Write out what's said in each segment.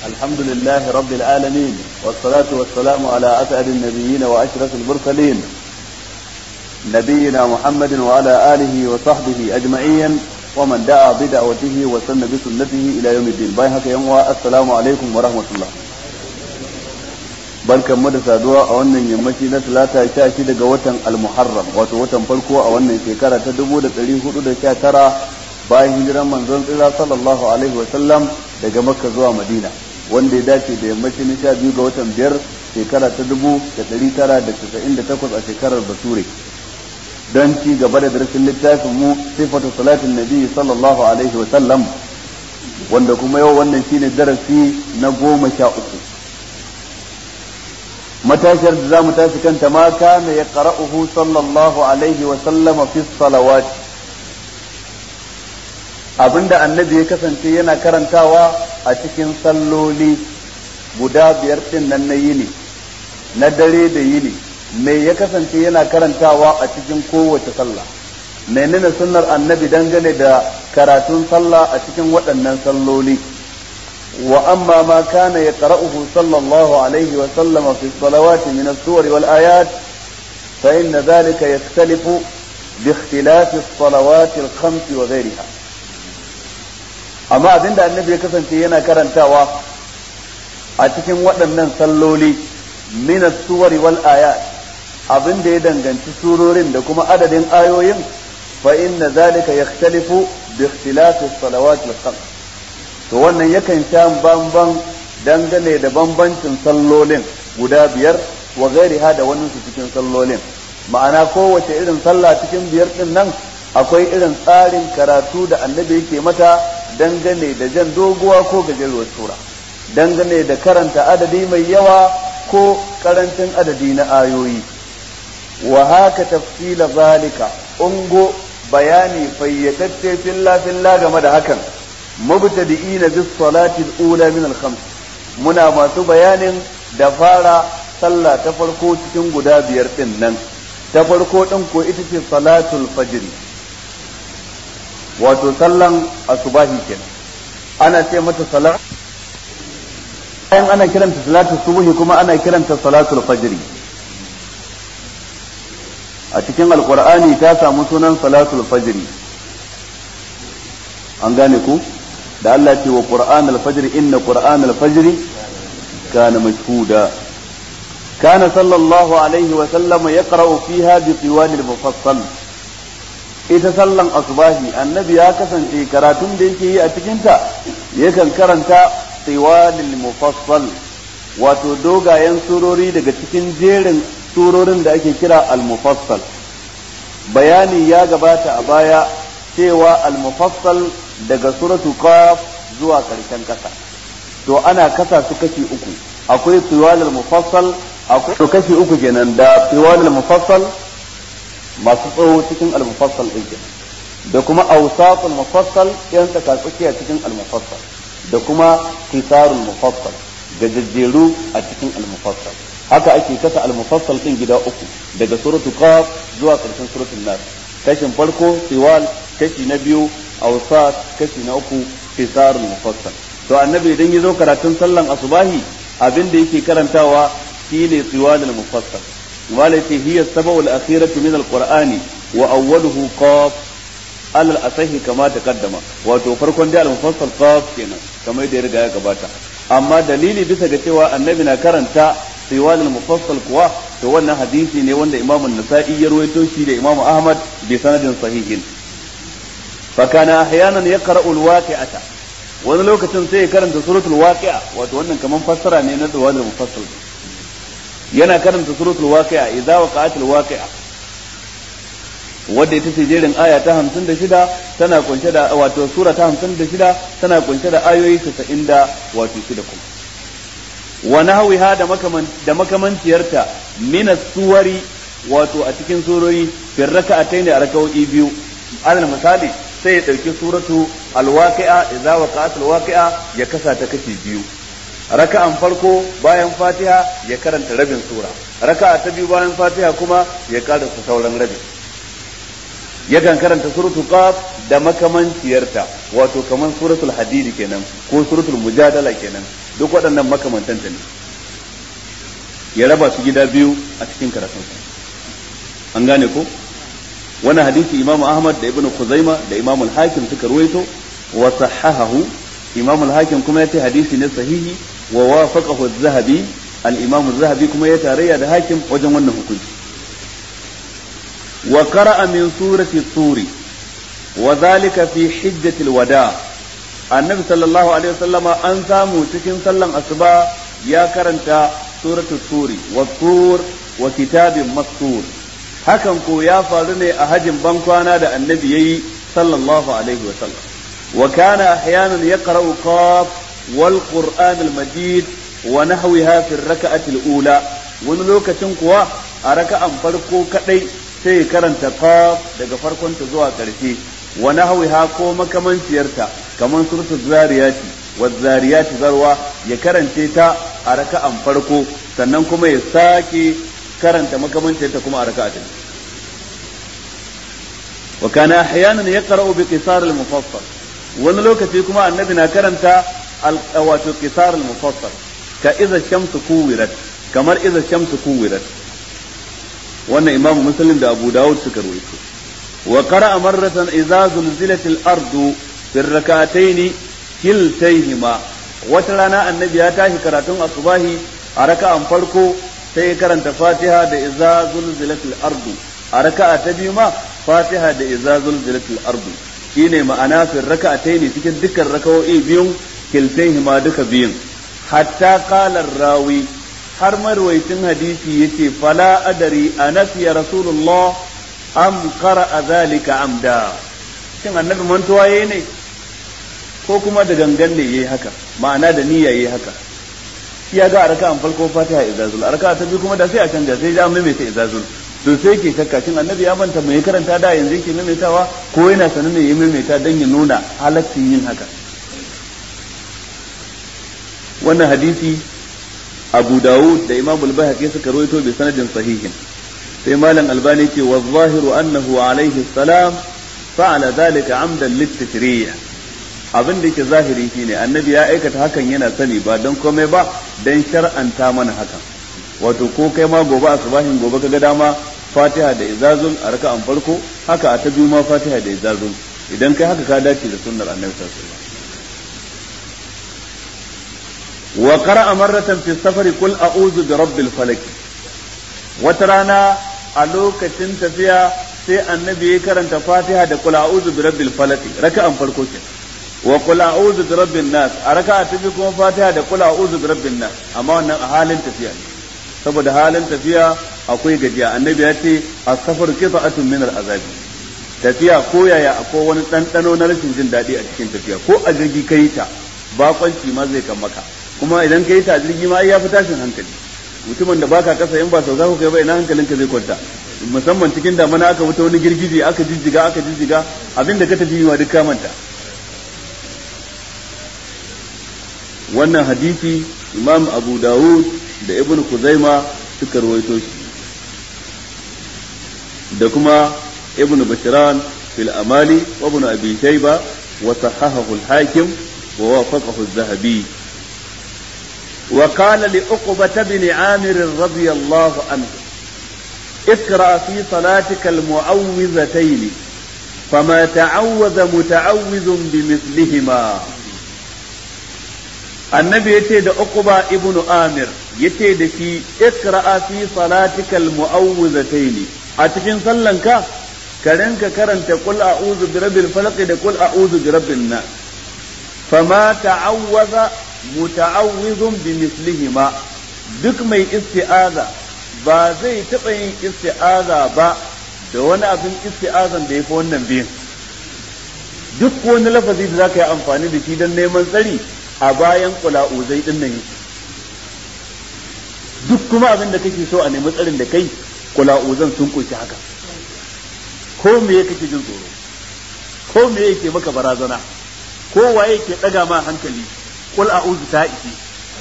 الحمد لله رب العالمين والصلاة والسلام على أسعد النبيين وأشرف المرسلين نبينا محمد وعلى آله وصحبه أجمعين ومن دعا بدعوته وسن بسنته إلى يوم الدين باي هكا يوم السلام عليكم ورحمة الله barkan mu da saduwa a wannan yammaci na talata sha shi daga watan almuharram wato watan farko a wannan shekara ta dubu da ɗari hudu da sha tara bayan hijiran manzon tsira sallallahu alaihi wa sallam daga makka zuwa madina wanda ya dace da yammaci na sha biyu ga watan biyar shekara ta dubu da ɗari tara da casa'in da takwas a shekarar bature don ci gaba da darasin littafin mu sifatu salatin nabi sallallahu alaihi wa sallam wanda kuma yau wannan shine darasi na goma sha uku matashiyar da za mu tashi kanta ma kana ya qara'uhu sallallahu alaihi wa sallama fi salawat abinda annabi ya kasance yana karantawa a cikin salloli guda biyar din nan na yini na dare da yini me ya kasance yana karantawa a cikin kowace sallah menene sunnar annabi dangane da karatun sallah a cikin waɗannan salloli وأما ما كان يقرأه صلى الله عليه وسلم في الصلوات من السور والآيات فإن ذلك يختلف باختلاف الصلوات الخمس وغيرها أما أبين النبي كسن تينا كرنتاوا أتكن وأن صلولي من السور والآيات abin da ya danganci surorin da kuma adadin ayoyin fa inna zalika yakhtalifu bi ikhtilafi as-salawat al-khams to wannan yakan sha bamban dangane da bambancin sallolin guda biyar wa gairiha da wannan su cikin sallolin ma'ana kowace irin sallah cikin biyar din nan akwai irin tsarin karatu da annabi yake mata dangane da jan doguwa ko gajeruwar sura dangane da karanta adadi mai yawa ko karancin adadi na ayoyi wa haka tafsila zalika ungo bayani fayyatacce filla filla game da hakan mubtadi'ina bis salati al-ula min al-khams muna masu bayanin da fara sallah ta farko cikin guda biyar din nan ta farko din ko ita ce salatul fajr wato sallan asubahi kenan ana ce mata salat bayan ana kiranta salatul subhi kuma ana kiranta salatul fajr a cikin alqur'ani ta samu sunan salatul fajr an gane ku da Allah ce wa Qur'an al-fajr inna Qur'an al-fajr kana mashhuda kana sallallahu alaihi wa sallam yaqra'u fiha bi tiwal al-mufassal ita sallan asbahi annabi ya kasance karatun da yake yi a cikin ta yakan karanta tiwal al-mufassal wato dogayen surori daga cikin jerin surorin da ake kira al-mufassal bayani ya gabata a baya cewa al-mufassal daga suratu qaf zuwa karshen kasa to ana kasa su kashi uku akwai tiwalul mufassal akwai to kashi uku kenan da tiwalul mufassal masu tsawo cikin al-mufassal din da kuma awsatul mufassal yan tsaka tsakiya cikin al-mufassal da kuma qisarul mufassal gajejjeru a cikin al-mufassal haka ake kasa al-mufassal din gida uku daga suratu qaf zuwa karshen suratul nas kashin farko tiwal kashi na biyu awsat kashi na uku fisarul mufassal to annabi idan ya zo karatun sallan asubahi abin da yake karantawa shine tiwalul mufassal wala yace hiya sab'ul akhiratu min alqur'ani wa awwaluhu qaf alal asahi kama taqaddama wato farkon da al-mufassal qaf kenan kamar da ya riga ya gabata amma dalili bisa ga cewa annabi na karanta tiwalul mufassal kuwa to wannan hadisi ne wanda imamu nasa'i ya rawaito shi da imamu ahmad bi sanadin sahihin فكان احيانا يقرا الواقعه wani lokacin sai ya karanta suratul waqi'a wato wannan kaman fassara ne na dawalul mufassal yana karanta suratul waqi'a idza waqa'atil waqi'a wadda ita ce jerin aya ta 56 tana kunshe da wato sura ta 56 tana kunshe da ayoyi 90 da wato shida kuma wa nahwiha da makaman da makamanciyarta min suwari wato a cikin surori fi raka'atayn da raka'o'i biyu alal misali sai ya ɗauki suratu alwaqi'a idza waqa'at alwaqi'a ya kasa ta kashi biyu raka'an farko bayan fatiha ya karanta rabin sura raka'a ta biyu bayan fatiha kuma ya karanta sauran rabin yakan karanta suratul qaf da makamanciyarta wato kaman suratul hadid kenan ko suratul mujadala kenan duk waɗannan makamantanta ne ya raba su gida biyu a cikin karatunsa an gane ko wani hadisi imamu ahmad da ibnu khuzaima da imamu al-hakim suka ruwaito wa sahahahu imamu al-hakim kuma yace hadisi ne sahihi wa wafaqahu az-zahabi al-imam az-zahabi kuma ya tarayya da hakim wajen wannan hukunci wa qara'a min surati turi wa dhalika fi hijjatil wada annabi sallallahu alaihi wasallama an samu cikin sallan asuba ya karanta suratul turi wa tur wa kitabin mastur hakan ko ya faru ne a hajin bankwana da annabi yayi sallallahu alaihi wa sallam wa kana ahyanan yaqra'u qaf wal qur'an al majid wa nahwiha fi ar-rak'ati al-ula wani lokacin kuwa a raka'an farko kadai sai ya karanta qaf daga farkon ta zuwa karshe wa nahwiha ko makamanciyarta kaman suratul zariyati wa zariyati zarwa ya karance ta a raka'an farko sannan kuma ya sake karanta makamancin ta kuma a raka'a ta wa kana ahyanan yaqra'u bi qisar al-mufassal wani lokaci kuma annabi na karanta wato qisar al-mufassal ka idza shamsu kuwirat kamar idza shamsu kuwirat wannan imam muslim da abu dawud suka rawaito wa qara'a marratan idza zulzilat al-ardu fi rak'atayn kiltayhima wata rana annabi ya tashi karatun asubahi a raka'an farko sai ya karanta fatiha da iza zulzilatil ardu a raka'a ta biyu ma fatiha da iza zulzilatil ardu shine ma'ana fi raka'ataini cikin dukkan raka'o'i biyun kiltaihima duka biyun hatta qala rawi har marwaitin hadisi yace fala adari anasiya rasulullah am qara'a zalika amda shin annabi mantuwa yayi ne ko kuma da gangan ne yayi haka ma'ana da niyya yayi haka shi ya ga a raka'an farko fatiha izazul a raka'a ta biyu kuma da sai a canja sai ja maimaita izazul to sai ke shakka shin annabi ya manta mai karanta da yanzu yake maimaitawa ko yana sanin ne ya maimaita dan ya nuna halaccin yin haka wannan hadisi Abu Dawud da Imam al-Baihaqi suka rawaito bi sanadin sahihin sai malam Albani ce wa zahiru annahu alaihi salam fa'ala dhalika amdan lit-tashri' abin da yake zahiri shine annabi ya aikata hakan yana sani ba don komai ba don shar'anta mana hakan wato ko kai ma gobe a subahin gobe kaga dama fatiha da izazul a raka'an farko haka a ta biyu ma fatiha da izazul idan kai haka ka dace da sunnar annabi sallallahu alaihi wasallam wa qara'a marratan fi safari qul a'udhu bi rabbil falaq wata rana a lokacin tafiya sai annabi ya karanta fatiha da qul a'udhu bi rabbil falaq raka'an farko kenan wa qul a'udhu bi rabbin nas a raka'a ta biyu kuma fatiha da qul a'udhu bi rabbin nas amma wannan a halin tafiya ne saboda halin tafiya akwai gajiya annabi ya ce as-safar qita'atun min al-azabi tafiya ko yaya akwai wani ɗanɗano na rashin jin daɗi a cikin tafiya ko a jirgi kai ta bakonci ma zai kan maka kuma idan kai ta a jirgi ma ya fi tashin hankali mutumin da baka kasa in ba sauka ku kai ba ina hankalinka zai kwanta musamman cikin damana aka wuta wani girgije aka jijjiga aka jijjiga abinda ka tafi ma duk ka manta wannan hadisi imam abu dawud da ibn kuzaima suka rawaito shi da kuma ibn bashiran fil amali wa ibn abi shayba wa sahahahu al-hakim wa wafaqahu az-zahabi wa qala li uqbah bin amir radiyallahu anhu اقرأ في صلاتك المعوذتين فما تعوذ متعوذ بمثلهما annabi yace da uquba ibnu amir yace da shi ikra'a fi salatikal mu'awwizatayn a cikin sallanka ka rinka karanta qul a'udhu bi rabbil falaq da qul a'udhu bi rabbin nas fama ta'awwaza muta'awwizun bi mislihima duk mai isti'aza ba zai taɓa yin isti'aza ba da wani abin isti'azan da ya fi wannan biyun duk wani lafazi da za ka yi amfani da shi don neman tsari a bayan kula'uzai din nan duk kuma abin da kake so a nemi tsarin da kai kula'uzan sun kunshi haka ko me ya kake jin tsoro ko me yake maka barazana ko waye ke daga ma hankali kul a'udhu ta ishi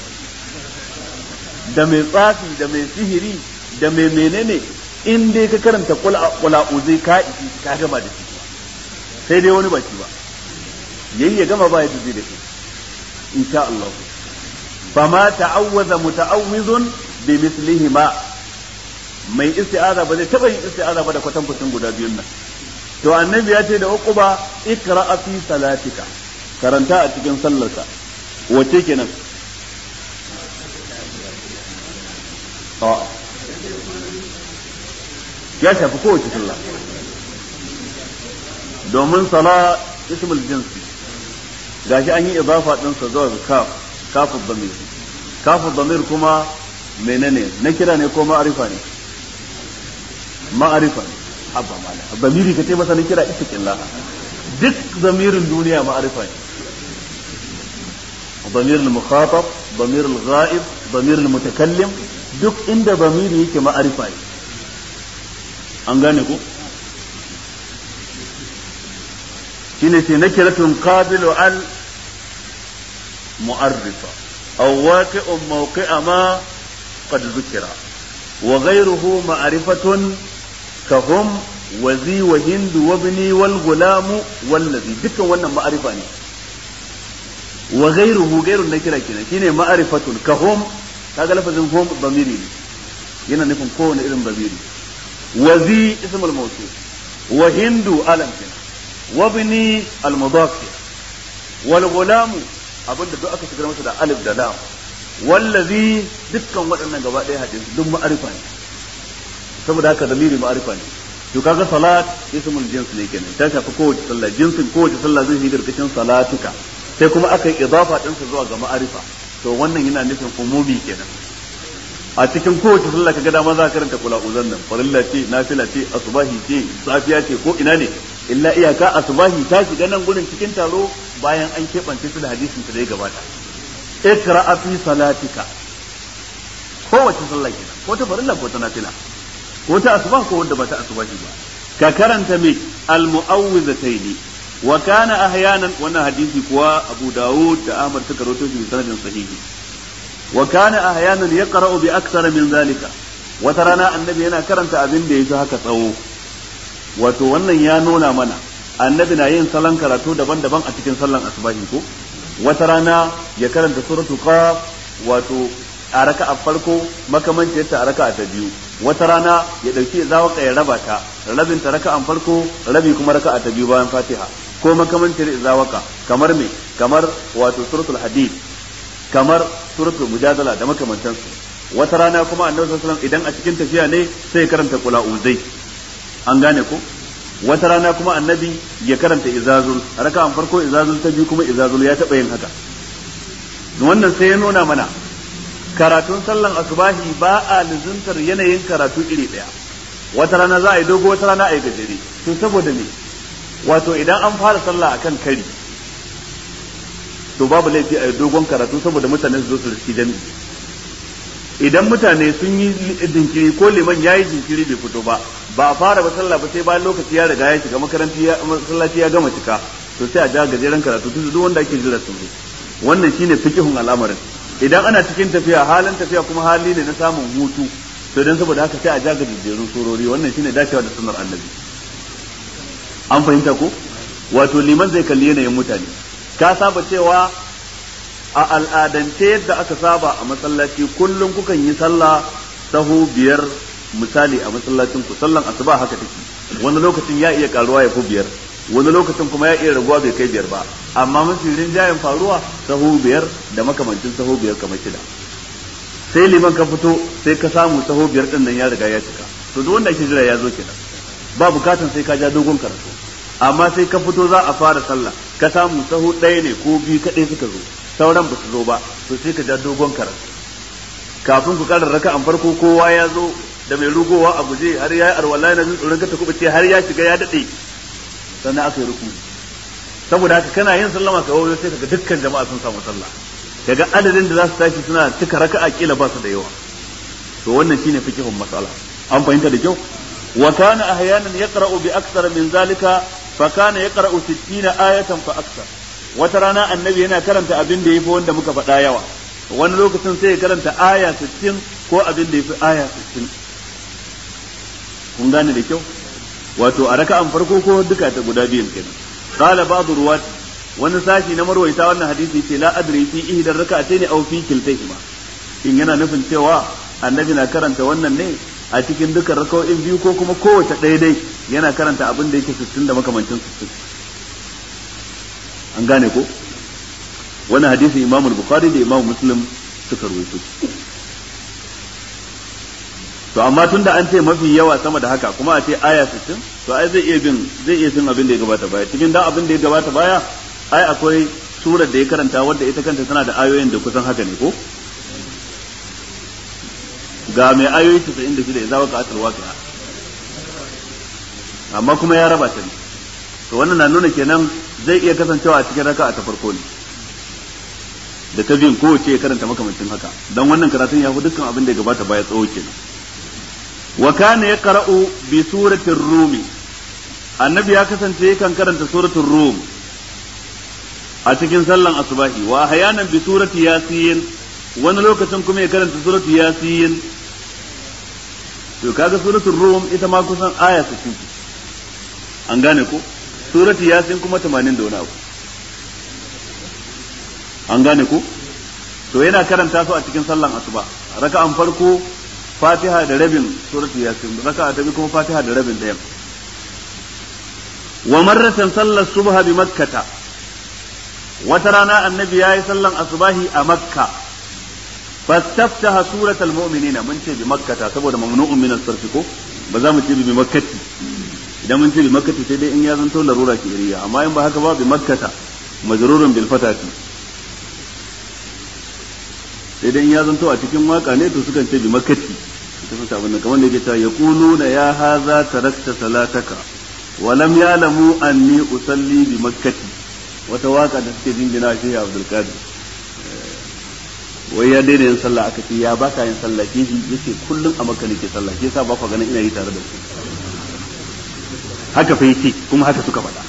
da mai tsafi da mai sihiri da mai menene in dai ka karanta kul a'udhu ka ishi ka gama da shi sai dai wani baki ba yayi ya gama ba ya zai da kai insha Allah fama ta'awwaza muta'awwizun bi mislihima mai isti'aza ba zai taba yin isti'aza ba da kwatankwacin guda biyun nan to annabi ya ce da uquba ikra fi salatika karanta a cikin sallarka wace kenan a'a ya shafi kowace sallah domin sala ismul jinsi gashi an yi idafa din sa zuwa kaf kafu damir kafu damir kuma menene na kira ne ko ma'arifa ne ma'arifa ne abba mala damiri ka ce masa na kira istiqillah duk zamirin duniya ma'arifa ne ضمير المخاطب ضمير الغائب ضمير المتكلم duk inda zamiri yake ma'arifa ne an gane ku shine ce nakiratun qabilu al mu'arrifa aw waqi'un mawqi'a ma qad zukira wa ghayruhu ma'rifatun kahum wa zi wa hindu wa ibni wal gulamu wallazi dukkan wannan ma'arifa ne wa ghayruhu ghayrun nakira kenan shine ma'rifatun kahum kaga lafazin hum bamiri ne yana nufin kowane irin bamiri wa zi ismul mawsul wa hindu alam kenan wa bini al mudaf wal gulamu abinda duk aka shigar masa da alif da lam wallazi dukkan waɗannan gaba ɗaya hadin duk ma'arifa ne saboda haka zamiri ma'arifa ne to kaga salat ismul jins ne kenan ta shafi kowace sallah jinsin kowace sallah zai yi karkashin salatuka sai kuma aka yi idafa ɗinsa zuwa ga ma'arifa to wannan yana nufin umumi kenan a cikin kowace sallah kaga dama za ka karanta kula uzan nan farilla ce nafila ce asubahi ce safiya ce ko ina ne illa iyaka asubahi ta shiga nan gurin cikin taro bayan an keɓance su da hadisin da ya gabata ikra fi salatika kowace sallah kenan ko ta farilla ko ta nafila ko ta asuba ko wanda ba ta asubahi ba ka karanta me al mu'awwizataini wa kana ahyanan wannan hadisi kuwa Abu Dawud da Ahmad suka rawaito shi sanadin sahihi wa kana ahyanan yaqra'u bi akthar min zalika wata rana annabi yana karanta abin da yafi haka tsawo wato wannan ya nuna mana annabi na yin salon karatu daban-daban a cikin sallan asubahi ko wata rana ya karanta suratul qaf wato a raka'a farko makamancin ta a raka'a ta biyu wata rana ya dauki zawaka ya raba ta rabin ta raka'an farko rabi kuma raka'a ta biyu bayan fatiha ko makamancin zawaka kamar me kamar wato suratul hadid kamar suratul mujadala da makamantansu wata rana kuma annabi sallallahu alaihi wasallam idan a cikin tafiya ne sai ya karanta qula uzai an gane ko wata rana kuma annabi ya karanta izazul raka'an farko izazul ta biyu kuma izazul ya taba yin haka wannan sai ya nuna mana karatun sallan asubahi ba a lizuntar yanayin karatu iri daya wata rana za a yi dogo wata rana a yi gajere to saboda me wato idan an fara sallah akan kari to babu laifi a yi dogon karatu saboda mutane su zo su riski jami'i idan mutane sun yi jinkiri ko liman ya yi jinkiri bai fito ba ba a fara ba sallah ba sai bayan lokaci ya riga ya shiga makaranti ya masallaci ya gama cika to sai a ja gajeren karatu tun duk wanda ake jira sun zo wannan shine fiqhun al'amarin idan ana cikin tafiya halin tafiya kuma hali ne na samun hutu to dan saboda haka sai a ja gajerun surori wannan shine dacewa da sunnar annabi an fahimta ko wato liman zai kalli yanayin mutane ka saba cewa a al'adance yadda aka saba a masallaci kullum kukan yi sallah sahu biyar misali a masallacin ku sallan asuba haka take wani lokacin ya iya karuwa ya fi biyar wani lokacin kuma ya iya raguwa bai kai biyar ba amma mafi rinjayen faruwa sahu biyar da makamancin sahu biyar kamar shida sai liman ka fito sai ka samu sahu biyar din nan ya riga ya cika to duk wanda ake jira ya zo kenan ba bukatan sai ka ja dogon karatu amma sai ka fito za a fara sallah ka samu sahu ɗaya ne ko biyu kaɗai suka zo sauran ba su zo ba to sai ka ja dogon karatu kafin ku ƙara raka an farko kowa ya zo da mai rugowa a guje har ya yi arwala na jin tsoron ka ta kuɓace har ya shiga ya daɗe sannan aka yi ruku saboda haka kana yin sallama ka wayo sai kaga dukkan jama'a sun samu sallah kaga adadin da za su tashi suna cika raka'a kila ba su da yawa to wannan shine fikihun masala an fahimta da kyau wa kana ahyanan yaqra'u bi akthar min zalika fa kana yaqra'u 60 ayatan fa akthar wata rana annabi yana karanta abin da yafi wanda muka faɗa yawa wani lokacin sai ya karanta aya 60 ko abin da yafi aya 60 kun gane da kyau wato a raka'an farko ko duka ta guda biyan kenan qala ba'd ruwat wani sashi na marwaita wannan hadisi ce la adri fi ihdar raka'atayn aw fi kiltayhima in yana nufin cewa annabi na karanta wannan ne a cikin dukkan raka'o'in biyu ko kuma kowace ɗaya dai yana karanta abin da yake 60 da makamancin 60 an gane ko wannan hadisin Imam Bukhari da Imam Muslim suka rawaito to amma tunda an ce mafi yawa sama da haka kuma a ce aya 60 to ai zai iya bin zai iya bin abin da ya gabata baya cikin dan abin da ya gabata baya ai akwai surar da ya karanta wadda ita kanta tana da ayoyin da kusan haka ne ko ga mai ayoyi 96 idza waka atal waqi'a amma kuma ya raba ta ne to wannan na nuna kenan zai iya kasancewa a cikin raka'a ta farko ne da ta biyun kowace ya karanta makamancin haka dan wannan karatun ya fi dukkan abin da ya gabata baya tsawo kenan wa kana yaqra'u bi suratir rumi annabi ya kasance yakan karanta suratul rum a cikin sallan asubahi wa ahyanan bi surati yasin wani lokacin kuma ya karanta suratul yasin to kaga suratul rum ita ma kusan aya 60 an gane ko suratul yasin kuma 80 da wani abu an gane ko to yana karanta su a cikin sallan asuba raka'an farko fatiha da rabin suratul yasin raka'a ta biyu kuma fatiha da rabin ɗayan wa marratan sallar subha bi makkata wata rana annabi ya yi sallan asubahi a makka fastaftaha suratul mu'minina mun ce bi makkata saboda mamnu'un min as-sarfi ko ba za mu ce bi makkati idan mun ce bi makkati sai dai in ya zanto larura ke iriya amma in ba haka ba bi makkata majrurun bil fatati sai dai in ya zanto a cikin waka ne to sukan ce bi makkati ita fata abin nan kamar da yake cewa yaquluna ya haza tarakta salataka wa lam ya'lamu anni usalli bi makkati wata waka da suke jingina shi Abdul Qadir wai ya daina yin sallah aka ce ya baka yin sallah ke shi yace kullum a makka nake sallah ke yasa ba ku ganin ina yi tare da ku haka fa yace kuma haka suka faɗa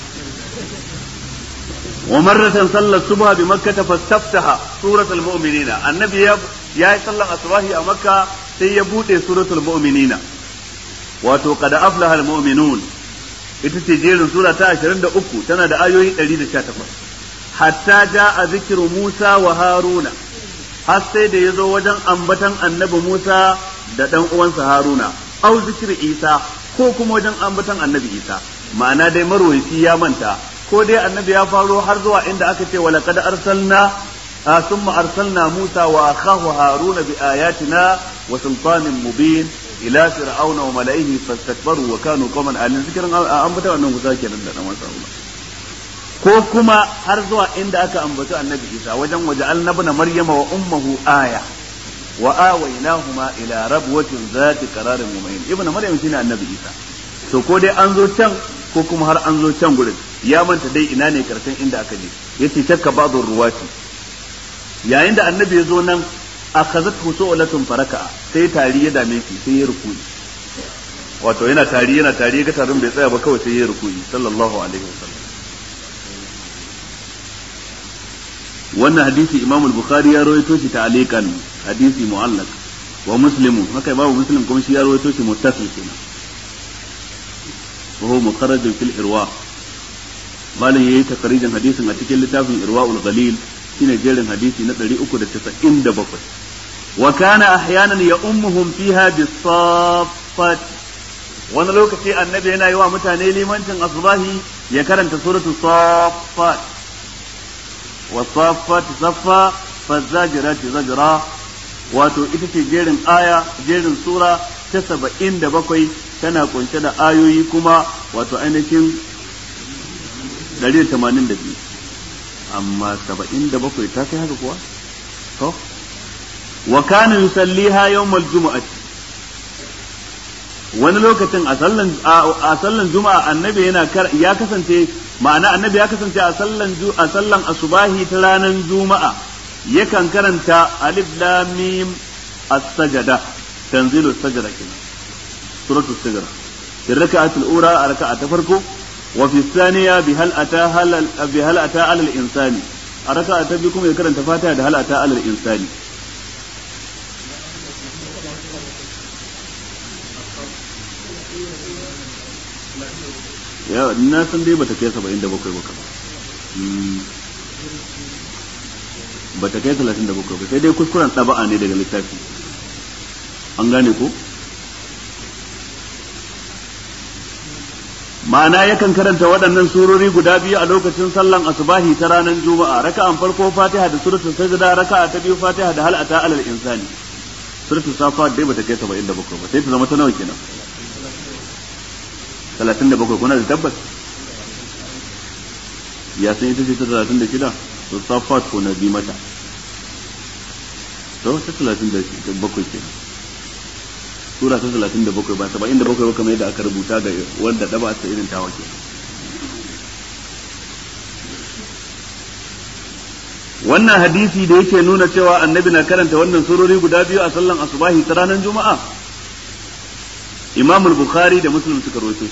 wa marratan sallar subha bi makkah fastaftaha suratul mu'minina annabi ya ya yi sallar asbahi a makka sai ya bude suratul mu'minina wato qad aflaha al mu'minun ita ce jerin sura ta 23 tana da ayoyi 118 hatta jaa zikru Musa wa Haruna har sai da ya zo wajen ambatan annabi Musa da ɗan uwansa Haruna, au zikir Isa ko kuma wajen ambatan annabi Isa, ma'ana dai marwaci ya manta, ko dai annabi ya faro har zuwa inda aka ce wala kada arsalna summa arsalna Musa wa akhahu Haruna bi ayatina wa sultanin mubin ila fir'auna wa mala'ihi fastakbaru wa kanu qauman alin zikirin ambatan annabi Musa kenan da dan wasa ko kuma har zuwa inda aka ambaci annabi isa wajen waje annabna maryama wa ummuhu aya wa awaynahuma ila rabwatin zati qararin mu'min ibnu maryam shine annabi isa to ko dai an zo can ko kuma har an zo can gurin ya manta dai ina ne karshen inda aka je yace shakka ba'd ruwati yayin da annabi ya zo nan akhazathu su'latun faraka sai tari ya dame shi sai ya rukuyi wato yana tari yana tari ga tarin bai tsaya ba kawai sai ya rukuyi sallallahu alaihi wasallam wannan hadisi imam al-bukhari ya rawaito shi ta'aliqan hadisi mu'allaq wa muslim haka babu muslim kuma shi ya rawaito shi muttasil kenan wa huwa mukharraj fil irwa malin yayi takarijan hadisin a cikin littafin irwaul ghalil shine jerin hadisi na 397 wa kana ahyanan ya ummuhum fiha bis-saffat wani lokaci annabi yana yi wa mutane limancin asbahi ya karanta suratul saffat والصافات صفا فالزاجرات زجرا wato ita ce jerin aya jerin sura ta saba'in da bakwai tana kunshe da ayoyi kuma wato ainihin ɗari da tamanin da biyu amma saba'in da bakwai ta kai haka kuwa to wa kana yusalliha yawmal jumu'ati wani lokacin a sallan a sallan juma'a annabi yana ya kasance ma'ana annabi ya kasance a sallan a sallan asubahi ta ranar juma'a yakan karanta alif lam mim as-sajada tanzilu as-sajada kenan suratul sajada fi rak'at al-ula a raka'a ta farko wa fi thaniya bi hal ata hal bi hal ata ala al-insani a raka'a ta biyu kuma ya karanta fatiha da hal ata ala al-insani ya na san dai bata kai saba'in da bakwai ba ba ta kai talatin da bakwai ba sai dai kuskuren ɗaba'a ne daga littafi an gane ko ma'ana yakan karanta waɗannan surori guda biyu a lokacin sallan asubahi ta ranar juma'a raka'an farko fatiha da suratul sajda raka'a ta biyu fatiha da hal ata alal insani suratul safa dai bata kai 77 ba sai ta zama ta nawa kenan 37 kuna da tabbas ya san ita ce ta 36 to safat ko na bi mata to ta 37 kenan sura ta 37 ba 77 ba kamar yadda aka rubuta ga wanda daba ta irin tawa ke wannan hadisi da yake nuna cewa annabi na karanta wannan surori guda biyu a sallan asubahi ta ranar juma'a imam bukhari da muslim suka rawaito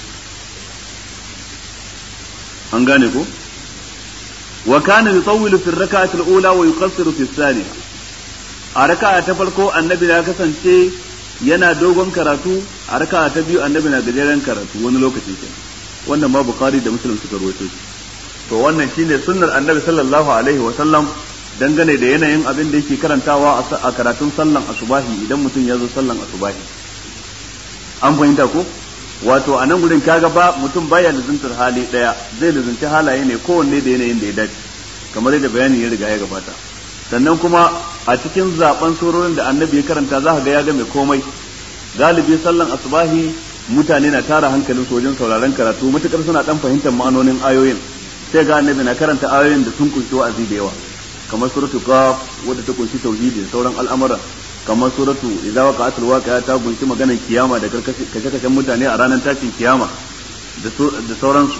an gane ko wa kana yutawwilu fi ar-rak'ati al-ula wa yuqassiru fi ath-thaniya a raka'a ta farko annabi ya kasance yana dogon karatu a raka'a ta biyu annabi na gajeren karatu wani lokaci ke wannan ma bukhari da muslim suka rawaito shi to wannan shine sunnar annabi sallallahu alaihi wa sallam dangane da yanayin abin da yake karantawa a karatun sallan asubahi idan mutum ya zo sallan asubahi an fahimta ko wato a nan gurin kaga ba mutum baya lizuntar hali daya zai lizunci halaye ne kowanne da yanayin da ya dace kamar yadda bayani ya riga ya gabata sannan kuma a cikin zaben surorin da annabi ya karanta za ka ga ya ga mai komai galibi sallan asubahi mutane na tara hankalin su wajen sauraron karatu matukar suna dan fahimtar ma'anonin ayoyin sai ga annabi na karanta ayoyin da sun kunshi wa'azi da yawa kamar suratu qaf wadda ta kunshi tauhidi da sauran al'amura kamar suratu idza waqa'atul waqi'a ta kunshi maganar kiyama da kashe-kashen mutane a ranar tashin kiyama da sauransu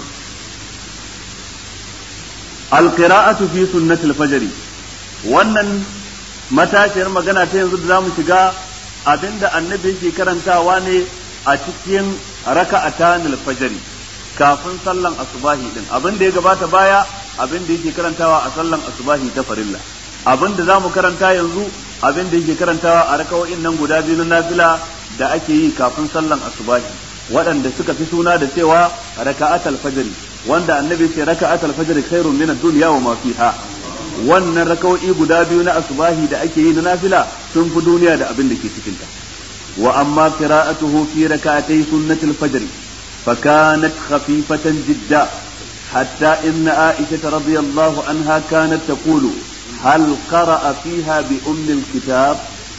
alqira'atu fi sunnatil fajr wannan matashiyar magana ta yanzu da zamu shiga abinda annabi yake karantawa ne a cikin raka'atan al-fajr kafin sallan asubahi din abin da ya gabata baya abin da yake karantawa a sallan asubahi ta farilla abin da zamu karanta yanzu abin da yake karantawa a rakawoyin nan guda biyu na nafila da ake yi kafin sallan asubahi waɗanda suka fi suna da cewa raka'atul fajr wanda annabi ce raka'atul fajr khairun min ad-dunya wa ma fiha wannan rakawoyi guda biyu na asubahi da ake yi na nafila sun fi duniya da abin da ke cikin ta wa amma qira'atuhu fi rak'atay sunnatul fajr فكانت خفيفة جدا حتى إن عائشة رضي الله عنها كانت تقول هل قرأ فيها بأم الكتاب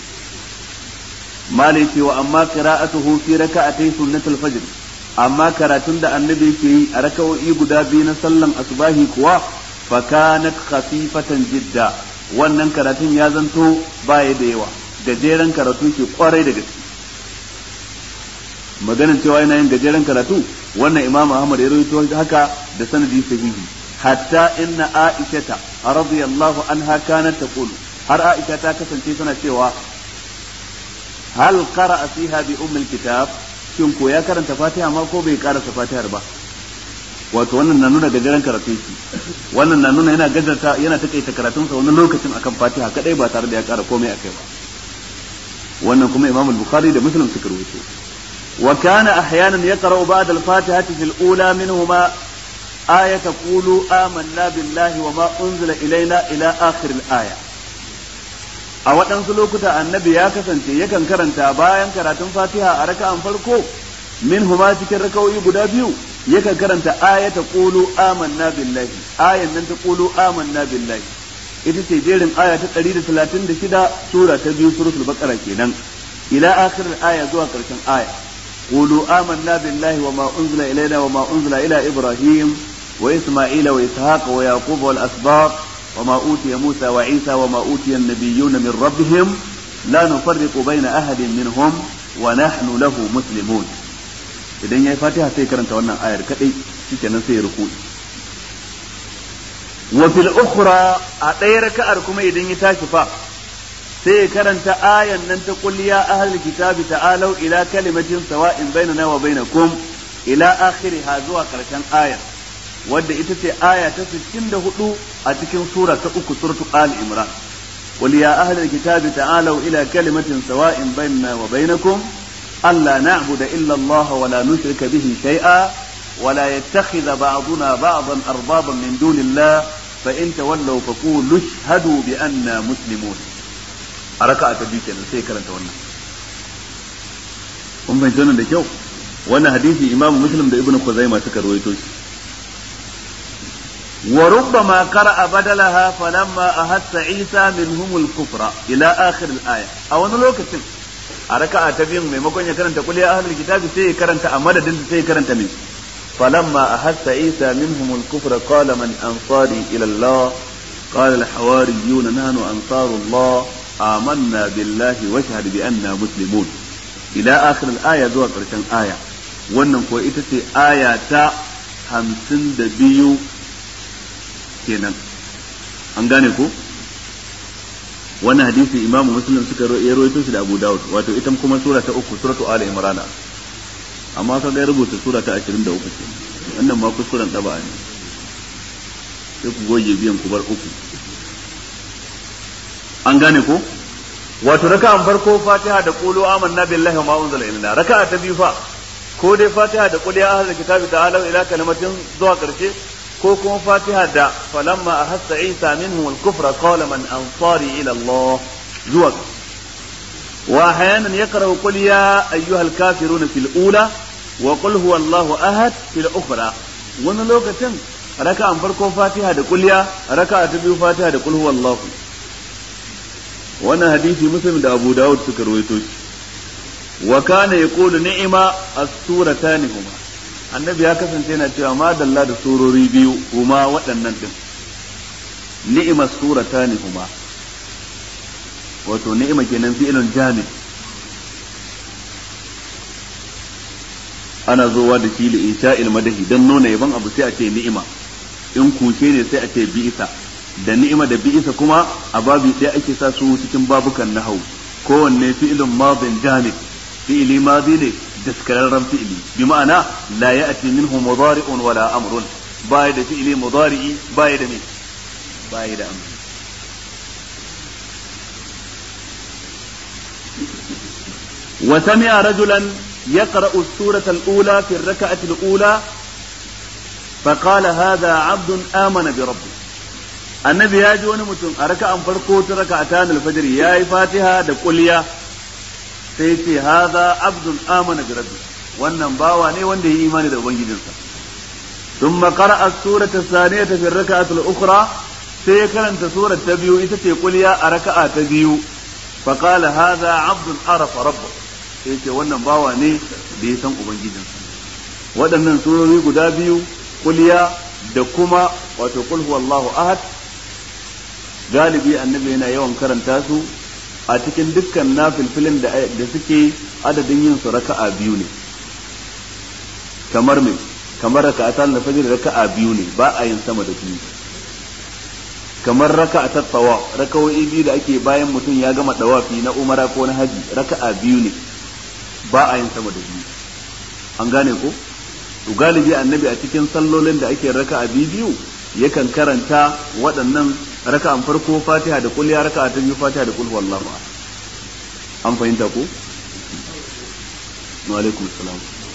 مالك وأما قراءته في ركعتي سنة الفجر أما كراتون دا النبي في ركعوا إيقدا بين سلم أصباهي كوا فكانت خفيفة جدا wannan karatun ya zanto baya da yawa gajeren karatu ke kwarai da gaske maganin cewa yana yin gajeren karatu wannan imam ahmad ya rawaito haka da sanadi sahihi hatta inna aishata radiyallahu anha kanat taqulu har aisha ta kasance tana cewa hal qara'a fiha bi umm kitab shin ko ya karanta fatiha ma ko bai karasa fatihar ba wato wannan na nuna gajeren karatun shi wannan na nuna yana gajarta yana takaita karatun sa wani lokacin akan fatiha kadai ba tare da ya kara komai akai ba wannan kuma imam al-bukhari da muslim suka rubuto وكان أحيانا يقرأ بعد الفاتحة في الأولى منهما آية قولوا آمنا بالله وما أنزل إلينا إلى آخر الآية a waɗansu lokuta annabi ya kasance yakan karanta bayan karatun fatiha a raka'an farko min huma cikin raka'o'i guda biyu yakan karanta ayata qulu amanna billahi ayan nan ta qulu amanna billahi ita ce jerin aya ta 136 sura ta biyu suratul baqara kenan ila akhir aya zuwa karshen aya قولوا آمنا بالله وما أنزل إلينا وما أنزل إلى إبراهيم وإسماعيل وإسحاق ويعقوب والأسباط وما أوتي موسى وعيسى وما أوتي النبيون من ربهم لا نفرق بين أحد منهم ونحن له مسلمون idan ya yi fatiha sai karanta wannan ayar kadai shikenan sai ya ruku wa fil ukhra a ɗaya raka'ar kuma idan ya tashi fa sai ya karanta ayan nan ta qul ya ahlul kitabi ta'alu ila kalimatin sawa'in bainana wa bainakum ila akhiriha zuwa karshen aya wadda ita ce aya ta 64 a cikin sura ta uku suratu ali imran qul ya ahlul kitabi ta'alu ila kalimatin sawa'in bainana wa bainakum alla na'budu illa Allah wa la nushrika bihi shay'a ولا يتخذ بعضنا بعضا أربابا من دون الله فإن تولوا فقولوا اشهدوا بأننا مسلمون ركعة بيك أنا سيكرا تونا kun fahimci wannan da kyau wannan hadisi imamu muslim da ibnu khuzaima suka rawaito shi wa rubbama qara'a badalaha falamma ahassa isa minhum al-kufra ila akhir al-aya a wani lokacin a raka'a ta biyun maimakon ya karanta qul ya ahlul kitabi sai ya karanta a madadin sai ya karanta min falamma ahassa isa minhum al-kufra qala man ansari ila allah قال الحواريون نحن أنصار الله آمنا بالله واشهد بأننا مسلمون ila akhir al-aya zuwa ƙarshen aya wannan ko ita ce aya ta hamsin da biyu kenan an gane ko wannan hadisi imam muslim suka ya rawaito shi da abu dawud wato ita kuma sura ta uku suratu ali imran amma ka ga rubuta sura ta 23 kenan wannan ma kuskuren daba ne sai ku goge biyan ku bar uku an gane ko wato raka'an farko fatiha da qulu amanna billahi wa ma unzila ilaina raka'a ta biyu fa ko dai fatiha da qul ya ahlul kitabi ta'alu ila kalimatin zuwa karshe ko kuma fatiha da falamma ahassa isa minhum al-kufra qala man ansari ila allah zuwa wa ahyanan yaqra'u qul ya ayyuhal kafiruna fil ula wa qul huwa allah ahad fil ukhra wani lokacin raka'an farko fatiha da qul ya raka'a ta biyu fatiha da qul huwa allah wannan hadisi muslim da abu dawud suka rawaito shi wa kana yaqulu ni'ma as-suratani huma annabi ya kasance yana cewa ma dalla da surori biyu huma waɗannan din ni'ma as-suratani huma wato ni'ima kenan fi'ilun jami ana zowa da shi li insha'il madahi dan nuna yaban abu sai a ce ni'ima in kushe ne sai a ce bi'isa da ni'ima da bi'isa kuma a babi ɗaya ake sa su cikin babukan nahau kowanne fi'ilun madin jamid fi'ili madi ne daskararren fi'ili bi ma'ana la ya'ti minhu mudari'un wala amrun baya da fi'ili mudari'i baya da me baya da amri وسمع رجلا يقرأ السورة الأولى في الركعة الأولى فقال هذا عبد آمن بربه annabi ya ji wani mutum a raka'an farko ta raka'atan al-fajr ya yi fatiha da kulliya sai ce haza abdun amana bi rabbi wannan bawa ne wanda ya yi imani da ubangijinsa thumma qara'a surata thaniyata fi raka'ati al-ukhra sai ya karanta surar ta biyu ita ce kulliya a raka'a ta biyu fa qala haza abdun arafa rabbahu sai ce wannan bawa ne da ya san ubangijinsa waɗannan surori guda biyu kulliya da kuma wato qul huwallahu ahad galibi annabi yana yawan karanta su a cikin dukkan nafilfilin da da suke adadin yin su raka'a biyu ne kamar me kamar raka'ata na fajr raka'a biyu ne ba a yin sama da biyu kamar raka'a ta tsawa raka'o'i biyu da ake bayan mutum ya gama dawafi na umara ko na haji raka'a biyu ne ba a yin sama da biyu an gane ko to galibi annabi a cikin sallolin da ake raka'a biyu biyu yakan karanta waɗannan raka'an farko fatiha da kulliya raka'a ta biyu fatiha da kulhu wallahu an fahimta ko wa alaikum salam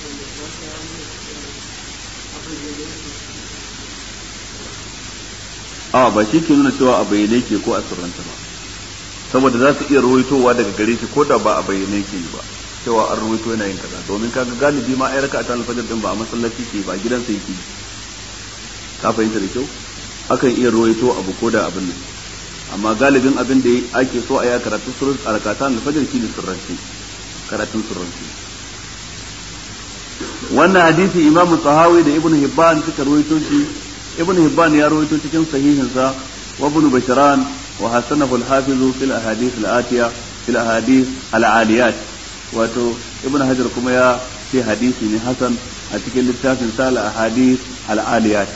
a ba shi ke nuna cewa a bayyane ke ko a sirranta ba saboda za su iya rawaitowa daga gare shi ko da ba a bayyane ke ba cewa an rawaito yana yin kaza domin kaga galibi ma ai raka'a ta alfajir din ba a masallaci ke ba gidansa yake ka fahimta da kyau akan iya ruwaito abu ko da abin nan amma galibin abin da ake so a yi karatu surun a rakatan alfajir shi ne surranci karatun surranci wannan hadisi imam tahawi da ibn hibban suka ruwaito shi ibn hibban ya ruwaito cikin sahihinsa wa ibn bashran wa hasanahu al-hafiz fil ahadith al-atiya fil ahadith al-aliyat wato ibn hajar kuma ya ce hadisi ne hasan a cikin littafin sa al-ahadith al-aliyat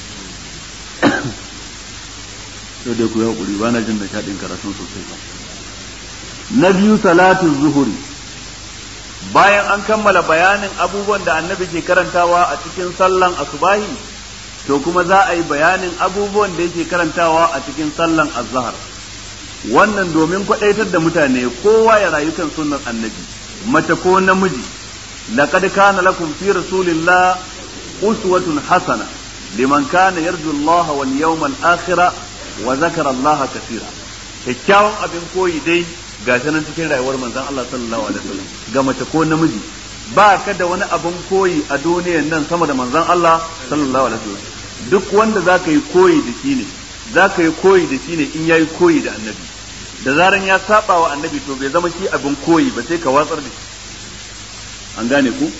sai dai ku yi haƙuri ba na jin da shaɗin karatun sosai ba na biyu salatin zuhuri bayan an kammala bayanin abubuwan da annabi ke karantawa a cikin sallan asubahi to kuma za a yi bayanin abubuwan da yake karantawa a cikin sallan azhar wannan domin kwaɗaitar da mutane kowa ya rayu kan sunnar annabi mace ko namiji laqad kana lakum fi rasulillah uswatun hasana liman kana yarju Allah wal yawmal akhir wa zakara Allah kaseera kyakkyawan abin koyi dai ga nan cikin rayuwar manzon Allah sallallahu alaihi wasallam ga mace ko namiji ba ka da wani abin koyi a duniyan nan sama da manzon Allah sallallahu alaihi wasallam duk wanda zaka yi koyi da shi ne zaka yi koyi da shi ne in yayi koyi da annabi da zaran ya saba wa annabi to bai zama shi abin koyi ba sai ka watsar da shi an gane ku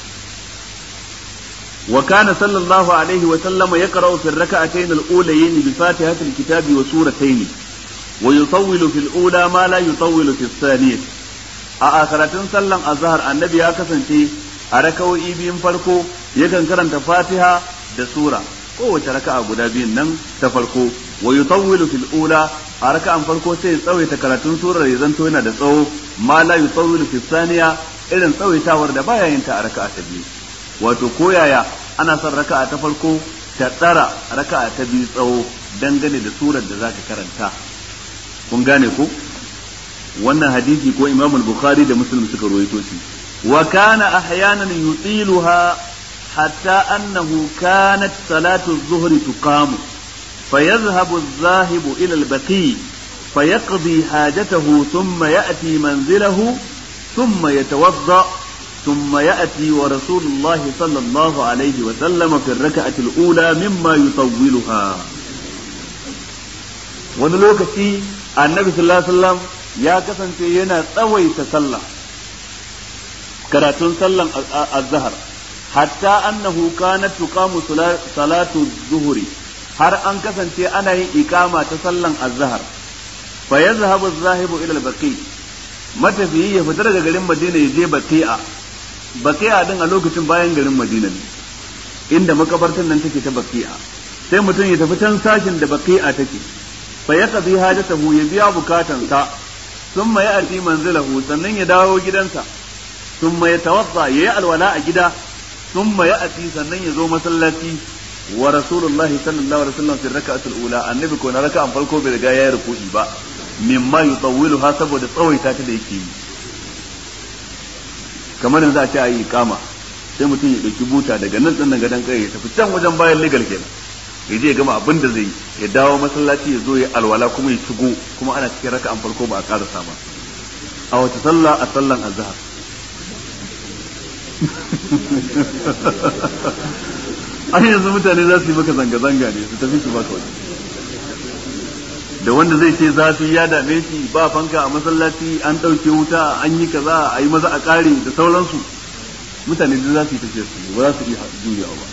wa kana sallallahu alaihi wa sallama yaqra'u fi ar-rak'atayn al-ulayayn bi fatihati al-kitabi wa suratayn wa yutawwilu fi al-ula ma la yutawwilu fi ath-thaniyah a akaratun sallan azhar annabi ya kasance a raka'o'i biyun farko yakan karanta fatiha da sura kowace raka'a guda biyun nan ta farko wa yutawwilu fil ula a raka'an farko sai ya tsawaita karatun surar ya zanto yana da tsawo ma la yutawwilu fis thaniya irin tsawaitawar da baya yin ta a raka'a ta biyu wato koyaya ana son raka'a ta farko ta tsara raka'a ta biyu tsawo dangane da surar da zaka karanta kun gane ko wannan hadisi ko Imam al-Bukhari da Muslim suka rawaito shi wa kana ahyanan yutiluha hatta annahu kanat salatu adh-dhuhr tuqamu فيذهب الذاهب إلى البقيع فيقضي حاجته ثم يأتي منزله ثم يتوضأ ثم يأتي ورسول الله صلى الله عليه وسلم في الركعة الأولى مما يطولها wani lokaci annabi sallallahu alaihi wasallam ya kasance yana tsawaita sallah karatun sallan azhar hatta annahu kanat tuqamu salatu zuhri har an kasance ana yin ikama ta sallan azhar fa yazhabu az-zahibu ila al-baqi matafiyi ya fita daga garin Madina ya je Baqi'a Baqi'a din a lokacin bayan garin Madina ne inda makabartan nan take ta Baqi'a sai mutum ya tafi can sashin da Baqi'a take fa yaqdi hajatahu ya biya bukatansa thumma ya'ti manzilahu sannan ya dawo gidansa thumma yatawadda yayi alwala a gida thumma ya'ti sannan ya zo masallaci wa rasulullah sallallahu alaihi wasallam fi raka'atul ula annabi ko na raka'an farko bai riga yayi ruku'i ba mimma yutawwilu ha saboda tsawaita ta da yake yi kamar yanzu a ce ayi kama sai mutum ya dauki buta daga nan din gadan kai ya tafi can wajen bayan legal kenan ya je ya gama abin da zai ya dawo masallaci ya zo ya alwala kuma ya shigo kuma ana cikin raka'an farko ba a karasa ba a wata sallah a sallan azhar an yanzu mutane za su yi maka zanga-zanga ne su tafi su baka wani da wanda zai ce zafi ya dame shi ba fanka a masallaci an ɗauke wuta an yi kaza a yi maza a ƙare da sauransu mutane da za su yi tafiya su ba za su iya juyawa ba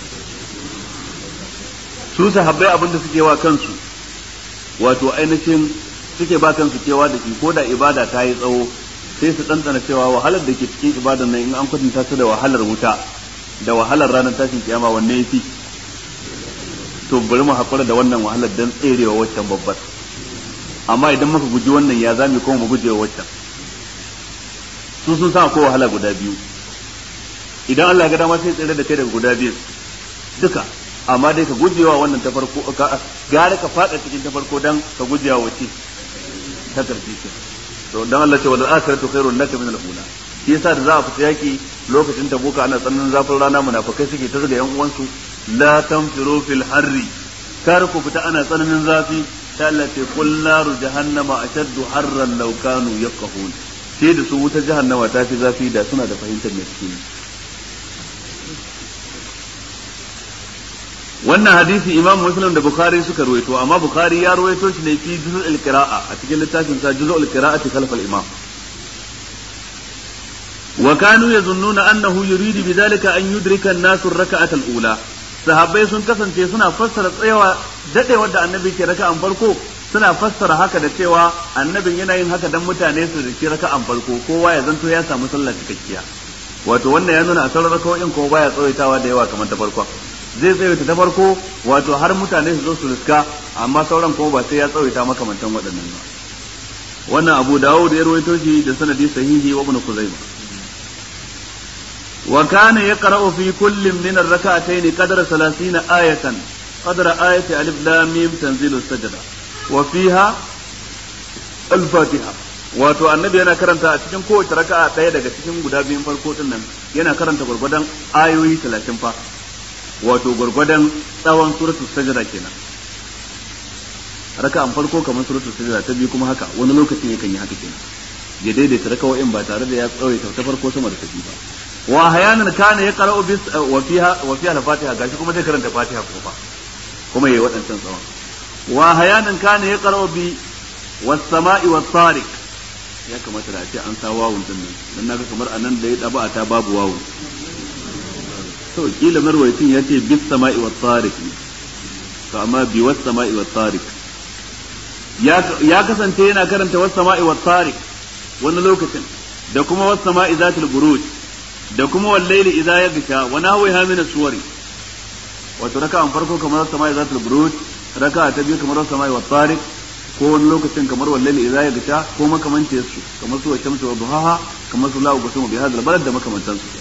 su sahabbai abin da suke wa kansu wato ainihin suke ba kansu kewa da shi ko da ibada ta yi tsawo sai su ɗanɗana cewa wahalar da ke cikin ibadan nan in an kwatanta ta da wahalar wuta da wahalar ranar tashin kiyama wanne ya fi to bari mu haƙura da wannan wahalar don tserewa waccan babbar amma idan muka guji wannan ya zami kuma mu gujewa waccan su sun san akwai wahala guda biyu idan Allah ga dama sai tsere da kai daga guda biyu duka amma dai ka gujewa wannan ta farko gare ka fada cikin ta farko dan ka gujewa wace ta karfi ce to dan Allah ce wal akhiratu khairun laka min al-ula shi yasa da za a fita yaki lokacin tabuka ana tsananin zafin rana munafikai suke ta zuga yan uwansu la tanfiru fil harri kar ku fita ana tsananin zafi ta Allah ce qul naru jahannama ashaddu harran law kanu yafqahun sai da su wuta jahannama ta fi zafi da suna da fahimtar me suke yi wannan hadisi imam muslim da bukhari suka ruwaito amma bukhari ya ruwaito shi ne fi juz'ul qira'a a cikin littafin sa juz'ul qira'ati khalf al-imam wa kanu yazunnuna annahu yuridu bidhalika an yudrika an-nasu ar-rak'ata al-ula sahabbai sun kasance suna fassara tsayawa dadewar da annabi ke raka'an farko suna fassara haka da cewa annabin yana yin haka dan mutane su riki raka'an farko kowa ya zanto ya samu sallah cikakkiya wato wannan ya nuna a sauran raka'o'in ko baya tsawaitawa da yawa kamar ta farkon zai tsawaita ta farko wato har mutane su zo su riska amma sauran kuma ba sai ya tsawaita makamantan waɗannan ba wannan abu dawud ya rawaito shi da sanadi sahihi wa ibn kuzaima wa kana yaqra'u fi kullin min ar-rak'atayn qadra 30 ayatan qadra ayati alif lam mim tanzilu sajda wa fiha al-fatiha wato annabi yana karanta a cikin kowace raka'a ɗaya daga cikin guda biyun farko din nan yana karanta gurgudan ayoyi 30 fa wato gwargwadon tsawon suratul sajda kenan raka'an farko kamar suratul sajda ta biyu kuma haka wani lokacin yakan yi haka kenan ya daidaita raka'o'in ba tare da ya tsawaita ta farko sama da ta biyu ba wa hayanan kana ya qara'u bis wa fiha wa fiha al-fatiha gashi kuma zai karanta fatiha kuma fa kuma yayi waɗancan tsawon wa hayanan kana ya qara'u bi was sama'i was tariq ya kamata da a ce an sa wawun din nan dan naga kamar anan da ya daba ta babu wawun to kila marwayin ya ce bis sama'i wat tariq to amma bi was sama'i wat tariq ya kasance yana karanta was sama'i wat tariq wani lokacin da kuma was sama'i zatul buruj da kuma wal layli idza yaghsha wa nahwiha min as-suwari wato raka'an farko kamar was sama'i zatul buruj raka'a ta biyu kamar was sama'i wat tariq ko wani lokacin kamar wal layli idza yaghsha ko makamance su kamar su wa shamsu wa duhaha kamar su la'u gusumu bi hadal balad da makamantan su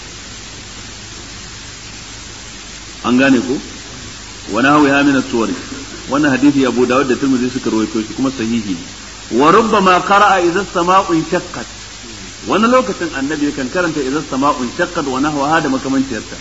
an gane ko wa nahwiha min as-suwari wannan hadisi Abu Dawud da Tirmidhi suka rawaito shi kuma sahihi ne wa rubbama qara'a idza as-sama'u shaqqat wani lokacin annabi kan karanta idza as-sama'u shaqqat wa nahwaha da makamanciyarta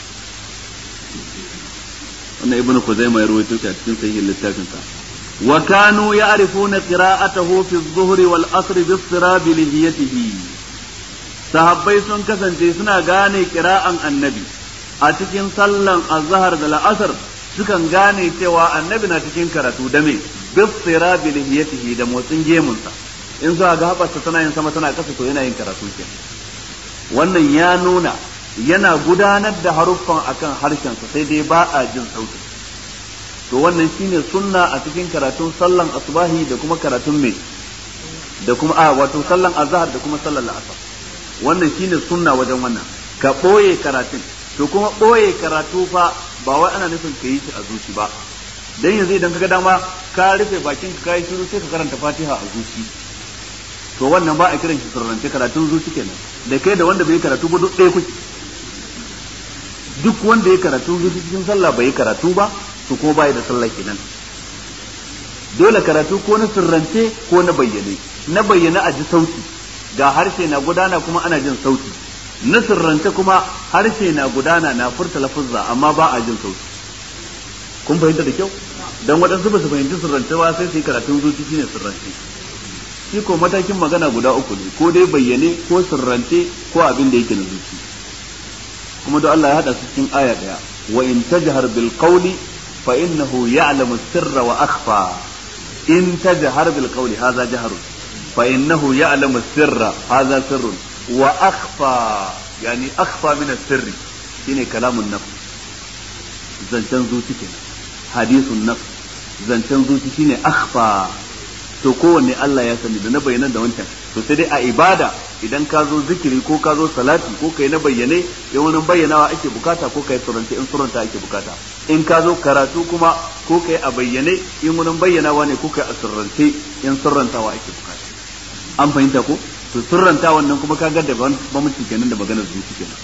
wannan ibnu Khuzaimah ya rawaito shi a cikin sahihin littafin sa wa kanu ya'rifuna qira'atahu fi adh-dhuhri wal 'asr bi istirabi lihiyatihi sahabbai sun kasance suna gane qira'an annabi a cikin sallan azhar da la'asar sukan gane cewa annabi na cikin karatu da me bisira bi lihiyatihi da motsin gemunsa in zuwa ga haɓarsa tana yin sama tana ƙasa to yana yin karatu ke wannan ya nuna yana gudanar da haruffan akan harshensa sai dai ba a jin sauti to wannan shine sunna a cikin karatun sallan asubahi da kuma karatun me da kuma a wato sallan azhar da kuma sallan la'asar wannan shine sunna wajen wannan ka ɓoye karatun to kuma ɓoye karatu fa ba wai ana nufin ka yi shi a zuci ba dan yanzu idan kaga dama ka rufe bakin ka kai shiru sai ka karanta Fatiha a zuci to wannan ba a kiran shi sirrance karatun zuci kenan da kai da wanda bai karatu ba duk ɗaya kuke duk wanda ya karatu zuci cikin sallah bai karatu ba to ko bai da sallah kenan dole karatu ko na sirrance ko na bayyane na bayyane a ji sauti ga harshe na gudana kuma ana jin sauti na sirrance kuma harshe na gudana na furta lafuzza amma ba a jin sauti kun fahimta da kyau dan waɗansu ba su fahimci sirrance ba sai su yi karatun zuci shine sirrance shi ko matakin magana guda uku ne ko dai bayyane ko sirrance ko abin da yake na zuci kuma da Allah ya hada su cikin aya daya wa in tajhar bil qawli fa innahu ya'lamu sirra wa akhfa in tajhar bil qawli hadha jahrun fa innahu ya'lamu sirra hadha sirrun wa akhfa yani akhfa min as-sirri shine kalamun nafs zancen zuci kenan hadisun nafs zancen zuci shine akhfa to kowanne Allah ya sani da na bayyana da wancan to sai dai a ibada idan ka zo zikiri ko ka zo salati ko kai na bayyane in wani bayyanawa ake bukata ko kai suranta in suranta ake bukata in ka zo karatu kuma ko kai a bayyane in wani bayyanawa ne ko kai a surrance in surrantawa ake bukata an fahimta ko to surranta wannan kuma ka ga da bambanci kenan da maganar zuci kenan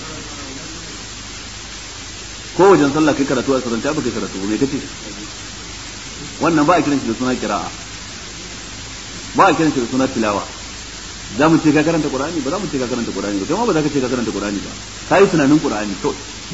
ko wajen sallah kai karatu a surranta ba kai karatu ba me kace wannan ba a kiran shi da suna kira'a ba a kiran shi da suna tilawa za mu ce ka karanta qur'ani ba za mu ce ka karanta qur'ani ba kai ma ba za ka ce ka karanta qur'ani ba kai tunanin qur'ani to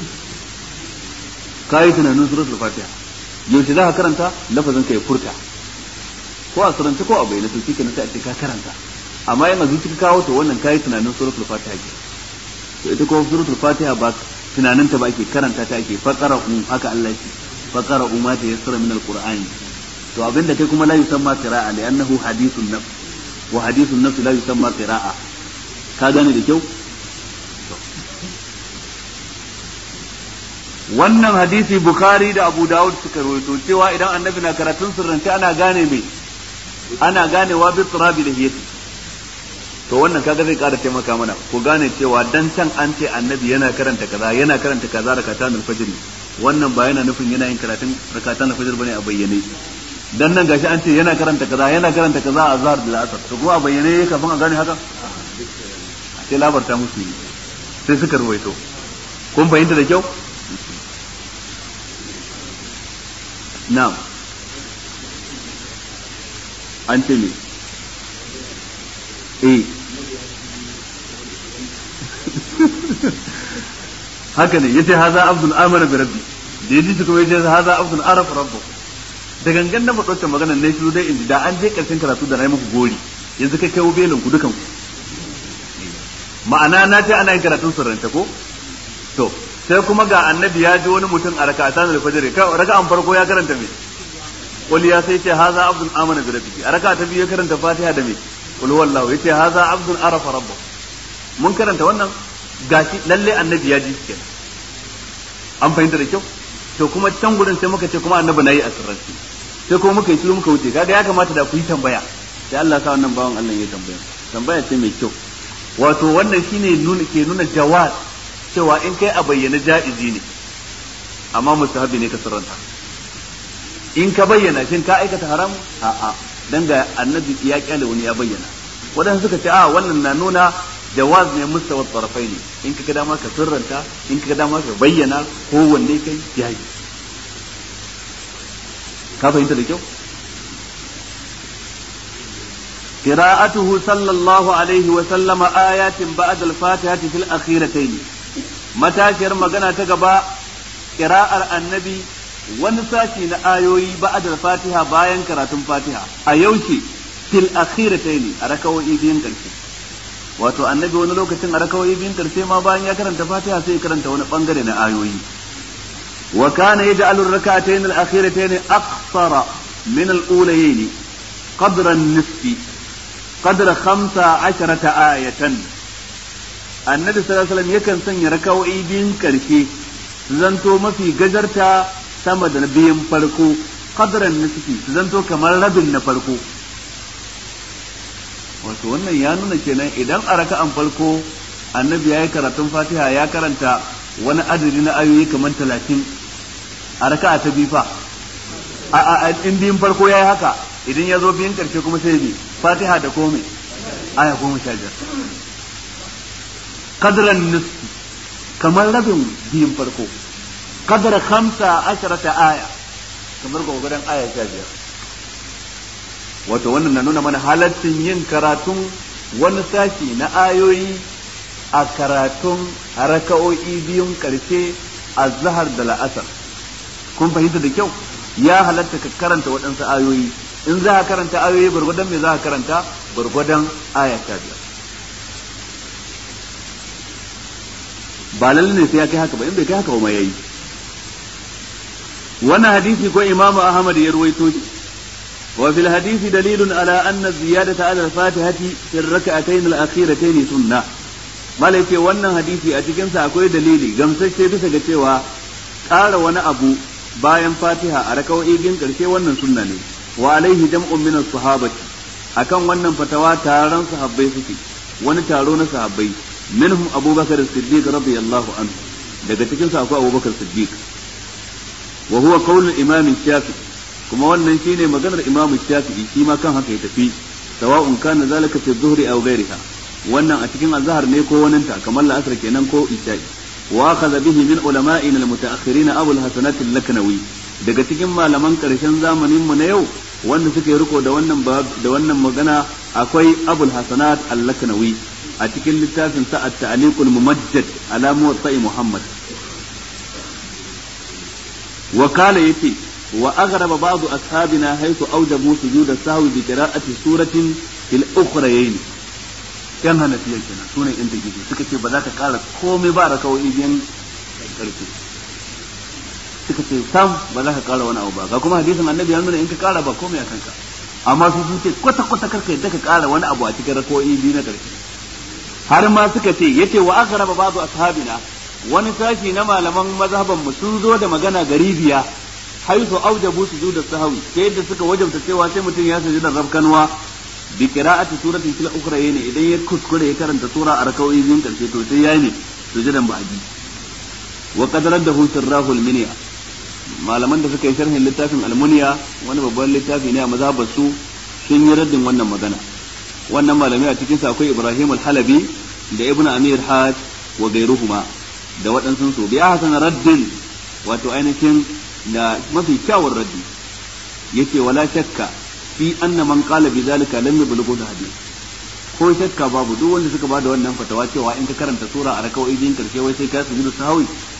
kai tunanin suratul fatiha yaushe za ka karanta lafazin ka ya furta ko a surance ko a bayyana to kike sai a ce ka karanta amma yana zuci ka kawo to wannan kai tunanin suratul fatiha ke to ita ko suratul fatiha ba tunanin ta ba ake karanta ta ake faqara um haka Allah yake faqara um ma ta yassara min alqur'ani to abinda kai kuma la yusamma qira'a li annahu hadithun nafs wa hadithun nafs la yusamma qira'a ka gane da kyau wannan hadisi bukhari da abu dawud suka rawaito cewa idan annabi na karatun sirrance ana gane mai ana ganewa bi turabi da hiyati to wannan kaga zai kara taimaka mana ku gane cewa dan can an ce annabi yana karanta kaza yana karanta kaza rakatan al-fajr wannan ba yana nufin yana yin karatun rakatan al-fajr bane a bayyane dan nan gashi an ce yana karanta kaza yana karanta kaza a zahar da asar to kuma a bayyane kafin a gane haka sai labarta musu sai suka ruwaito kun fahimta da kyau na'am an ce me eh haka ne yace haza abdul amana bi rabbi da yaji kuma yace haza abdul araf rabbu da gangan na faɗo magana ne shi dai inji da an je karshen karatu da nayi muku gori yanzu kai kai belin ku dukan ku ma'ana na ce ana yin karatun sirrance ko to sai kuma ga annabi ya ji wani mutum a raka'atan al-fajr raka'an farko ya karanta me qul ya sai ce haza abdul amana bi rabbihi a raka'a ta biyu ya karanta fatiha da me qul huwallahu yace haza abdul arafa rabbahu mun karanta wannan gashi lalle annabi ya ji kenan an fahimta da kyau to kuma can gurin sai muka ce kuma annabi nayi a sirranci sai kuma muka yi shiru muka wuce kaga ya kamata da ku yi tambaya sai Allah sa wannan bawan Allah ya tambaya tambaya ce mai kyau wato wannan shine nuna ke nuna jawaz cewa in kai a bayyana ja'izi ne amma mustahabi ne ka sirranta in ka bayyana shin ka aikata haram a a dan ga annabi ya kyale wani ya bayyana wadanda suka ce a wannan na nuna jawaz ne mustawa tarafai ne in ka ga dama ka sirranta in ka ga dama ka bayyana ko wanne kai yayi ka fahimta da kyau قراءته صلى الله عليه وسلم آيات بعد الفاتحة في الأخيرتين matashiyar magana ta gaba ƙira'ar annabi wani sashi na ayoyi ba'ad fatiha bayan karatun fatiha a yaushe fil akhiratayn a rakawoyi biyun karshe wato annabi wani lokacin a rakawoyi biyun karshe ma bayan ya karanta fatiha sai ya karanta wani bangare na ayoyi wa kana yaj'alu ar-rak'atayn al-akhiratayn aqsara min al-ulayayn qadra an-nisfi qadra 15 ayatan annabi sallallahu alaihi wasallam yakan sanya rakawoyi biyun karshe su zanto mafi gajarta sama da biyun farko qadran nisfi su zanto kamar rabin na farko wato wannan ya nuna kenan idan a raka'an farko annabi ya yi karatun fatiha ya karanta wani adadi na ayoyi kamar talatin a raka'a ta bifa a in biyun farko ya yi haka idan ya zo biyun karshe kuma sai bi fatiha da komai aya goma sha biyar kadran nisfi kamar rabin biyun farko kadar hamsa asharata aya kamar gwagwadon aya sha biyar wato wannan na nuna mana halaccin yin karatun wani sashi na ayoyi a karatun raka'o'i biyun karshe a zahar da la'asar kun fahimta da kyau ya halatta ka karanta waɗansu ayoyi in za ka karanta ayoyi gwargwadon me za ka karanta gwargwadon aya sha biyar ba lalle ne sai ya kai haka ba in bai kai haka ba ma yayi wannan hadisi ko imamu ahmad ya ruwaito shi wa fil hadisi dalilun ala anna ziyadata ala al-fatihati fi ar-rak'atayn al-akhiratayn sunnah malai ce wannan hadisi a cikin sa akwai dalili gamsashe bisa ga cewa ƙara wani abu bayan fatiha a raka'o'i biyun karshe wannan sunna ne wa alaihi jam'un min as-sahabati akan wannan fatawa taron sahabbai suke wani taro na sahabbai minhum abubakar as-siddiq radiyallahu anhu daga cikin sa akwai abubakar siddiq wa huwa qaulul imam shafi'i kuma wannan shine maganar imam shafi'i shi ma kan haka ya tafi sawa'un kana zalika fi dhuhri aw ghayriha wannan a cikin azhar ne ko waninta kamar la'asar kenan ko isha'i wa akhadha bihi min ulama'ina al-mutaakhirin abu al-hasanat al-laknawi daga cikin malaman karshen zamanin mu na yau wanda suke riko da wannan da wannan magana akwai abul hasanat al-laknawi a cikin littafin sa at-ta'liqul mumajjad ala muwatta'i muhammad wa kala yace wa aghraba ba'd ashabina haythu awjabu sujud as-sahwi bi qira'ati suratin fil ukhrayayn yan hanafiya kenan sunan yan take suka ce ba za ka kara komai ba rakawai biyan karfi suka ce sam ba za ka kara wani abu ba ga kuma hadisin annabi ya nuna in ka kara ba komai a kanka amma su sun ce kwata kwata karka yadda ka kara wani abu a cikin rakawai biyu na karfi har ma suka ce yace wa aghraba ba'd ashabina wani sashi na malaman mazhaban mu sun zo da magana garibiya haisu aujabu sujuda sahwi sai yadda suka wajabta cewa sai mutum ya sujuda rabkanwa bi qira'ati suratin fil ukhra yana idan ya kuskure ya karanta sura a rakawoyi biyun karshe to sai yayi ne sujudan ba'di wa qad raddahu sirrahu al-minya malaman da suka yi sharhin littafin al-munya wani babban littafi ne a mazhabar su sun yi raddin wannan magana wannan malamai a cikin sa akwai Ibrahim al-Halabi da Ibn Amir Hajj wa gairuhuma da waɗansu su bi hasan raddin wato ainihin da mafi kyawun raddi yace wala shakka fi anna man qala bi zalika lam yablughu hadith ko shakka babu duk wanda suka bada wannan fatawa cewa in ka karanta sura a rakawai din karshe wai sai ka sujudu sahwi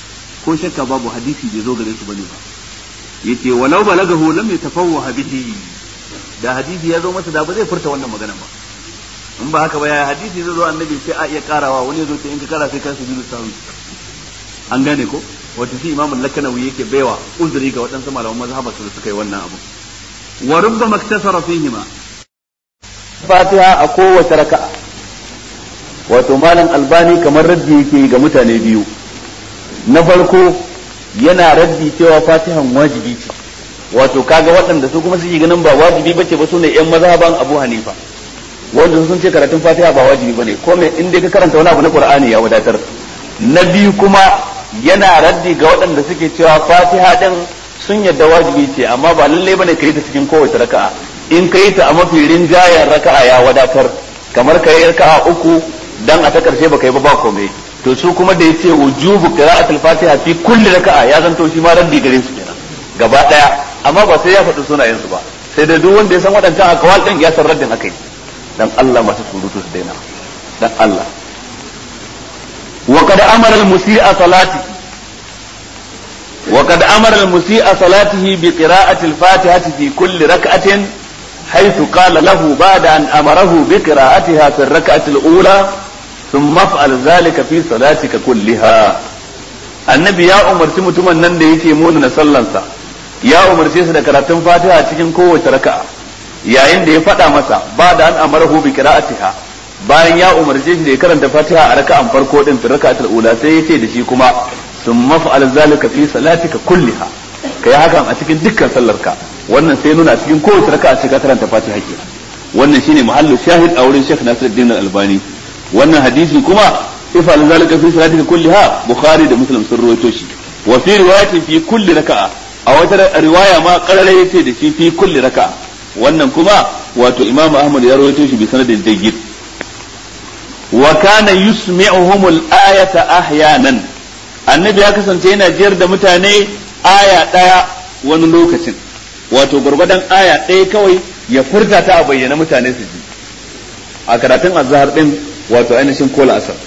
ko shakka babu hadisi bai zo gare su bane ba yace walau balagahu lam yatafawwaha bihi da hadisi ya zo masa da ba zai furta wannan magana ba in ba haka ba ya hadisi zai zo annabi sai a iya karawa wani ya zo ta in ka kara sai ka sujudu sahwi an gane ko wato shi imamul lakanawi yake baiwa uzuri ga waɗansu malaman mazhabar su da suka yi wannan abu wa rubbama iktasara fihima fatiha a kowace raka'a wato malam albani kamar raddi yake ga mutane biyu na farko yana raddi cewa fatihan wajibi ce wato kaga waɗanda su kuma suke ganin ba wajibi bace ba su ne yan mazhaban abu hanifa wanda sun ce karatun fatiha ba wajibi bane ko me in dai ka karanta wani abu na qur'ani ya wadatar na biyu kuma yana raddi ga waɗanda suke cewa fatiha din sun yadda wajibi ce amma ba lalle bane ka yi ta cikin kowace raka'a in ka yi ta a mafi rinjayen raka'a ya wadatar kamar ka yi raka'a uku dan a ta karshe baka yi ba ba komai to su kuma da yace wujubu qira'atul fatiha fi kulli raka'a ya zanto shi ma raddi gare su kenan gaba daya amma ba sai ya faɗi sunayen su ba sai da duk wanda ya san waɗancan akawal din ya san raddin akai dan Allah masu surutu su daina dan Allah wa qad amara al-musii'a salati wa qad amara al-musii'a salatihi bi qira'ati al-fatihati fi kulli rak'atin حيث قال له بعد أن أمره بقراءتها في الركعة الأولى ثم افعل ذلك في صلاتك كلها النبي يا عمر mutumin nan da yake muna sallansa ya umarce su da karatun fatiha cikin kowace raka'a yayin da ya faɗa masa ba da an amarahu bi qira'atiha bayan ya umarce shi da ya karanta fatiha a raka'an farko din fi raka'atul ula sai ya ce da shi kuma thumma fa'al zalika fi salatika kulliha kai hakan a cikin dukkan sallarka wannan sai nuna a cikin kowace raka'a sai ka karanta fatiha ke wannan shine mahallu shahid a wurin Sheikh Nasiruddin Al-Albani wannan hadisi kuma ifal zalika fi salatika kulliha Bukhari da Muslim sun rawaito shi wa fi riwayatin fi kulli raka'a a wata riwaya ma qarara yace da shi fi kulli raka'a wannan kuma wato Imam Ahmad ya rawaito shi bi sanadin jayyid wa kana yusmi'uhum al-ayata ahyanan annabi ya kasance yana jiyar da mutane aya daya wani lokacin wato gwargwadon aya ɗaya kawai ya furta ta a bayyana mutane su ji a karatun azhar din wato ainihin kola asar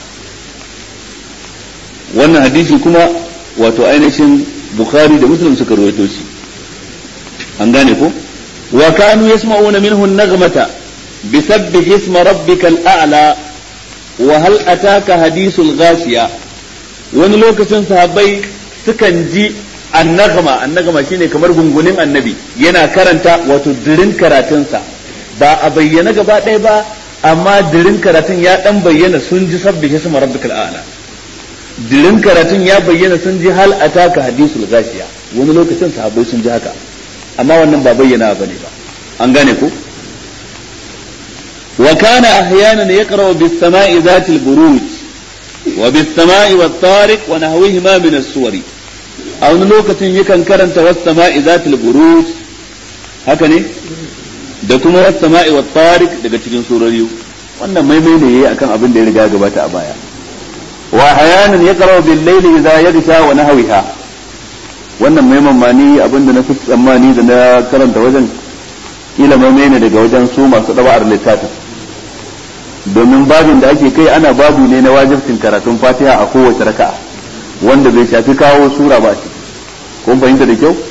wannan hadisi kuma wato ainihin bukhari da muslim suka rawaito shi an gane ko wa kanu yasma'una minhu an-naghmata bisabbih isma rabbikal a'la wa hal ataka hadithul ghashiya wani lokacin sahabbai sukan ji annagama annagama shine kamar gungunin annabi yana karanta wato dirin karatunsa ba a bayyana gaba ɗaya ba amma dirin karatun ya dan bayyana sun ji sabbi hisma rabbikal a'la dirin karatun ya bayyana sun ji hal ataka hadisul gashiya wani lokacin sahabbai sun ji haka amma wannan ba bayyana bane ba an gane ko wa kana ahyanan yaqra'u bis sama'i zatil buruj wa bis sama'i wat tariq wa nahwihima min as-suwari a wani lokacin yakan karanta wasu sama'i zatul buruj haka ne da kuma wasu sama'i wa tariq daga cikin surori wannan maimai ne yayi akan abin da ya riga gabata a baya wa hayanan ya karawa bil layli idza yaghsha wa nahwiha wannan maiman ma ni abin da na fi tsammani da na karanta wajen kila maimai ne daga wajen su masu daba'ar littafin domin babin da ake kai ana babu ne na wajibcin karatun fatiha a kowace raka'a wanda bai shafi kawo sura ba ce kun fahimta da kyau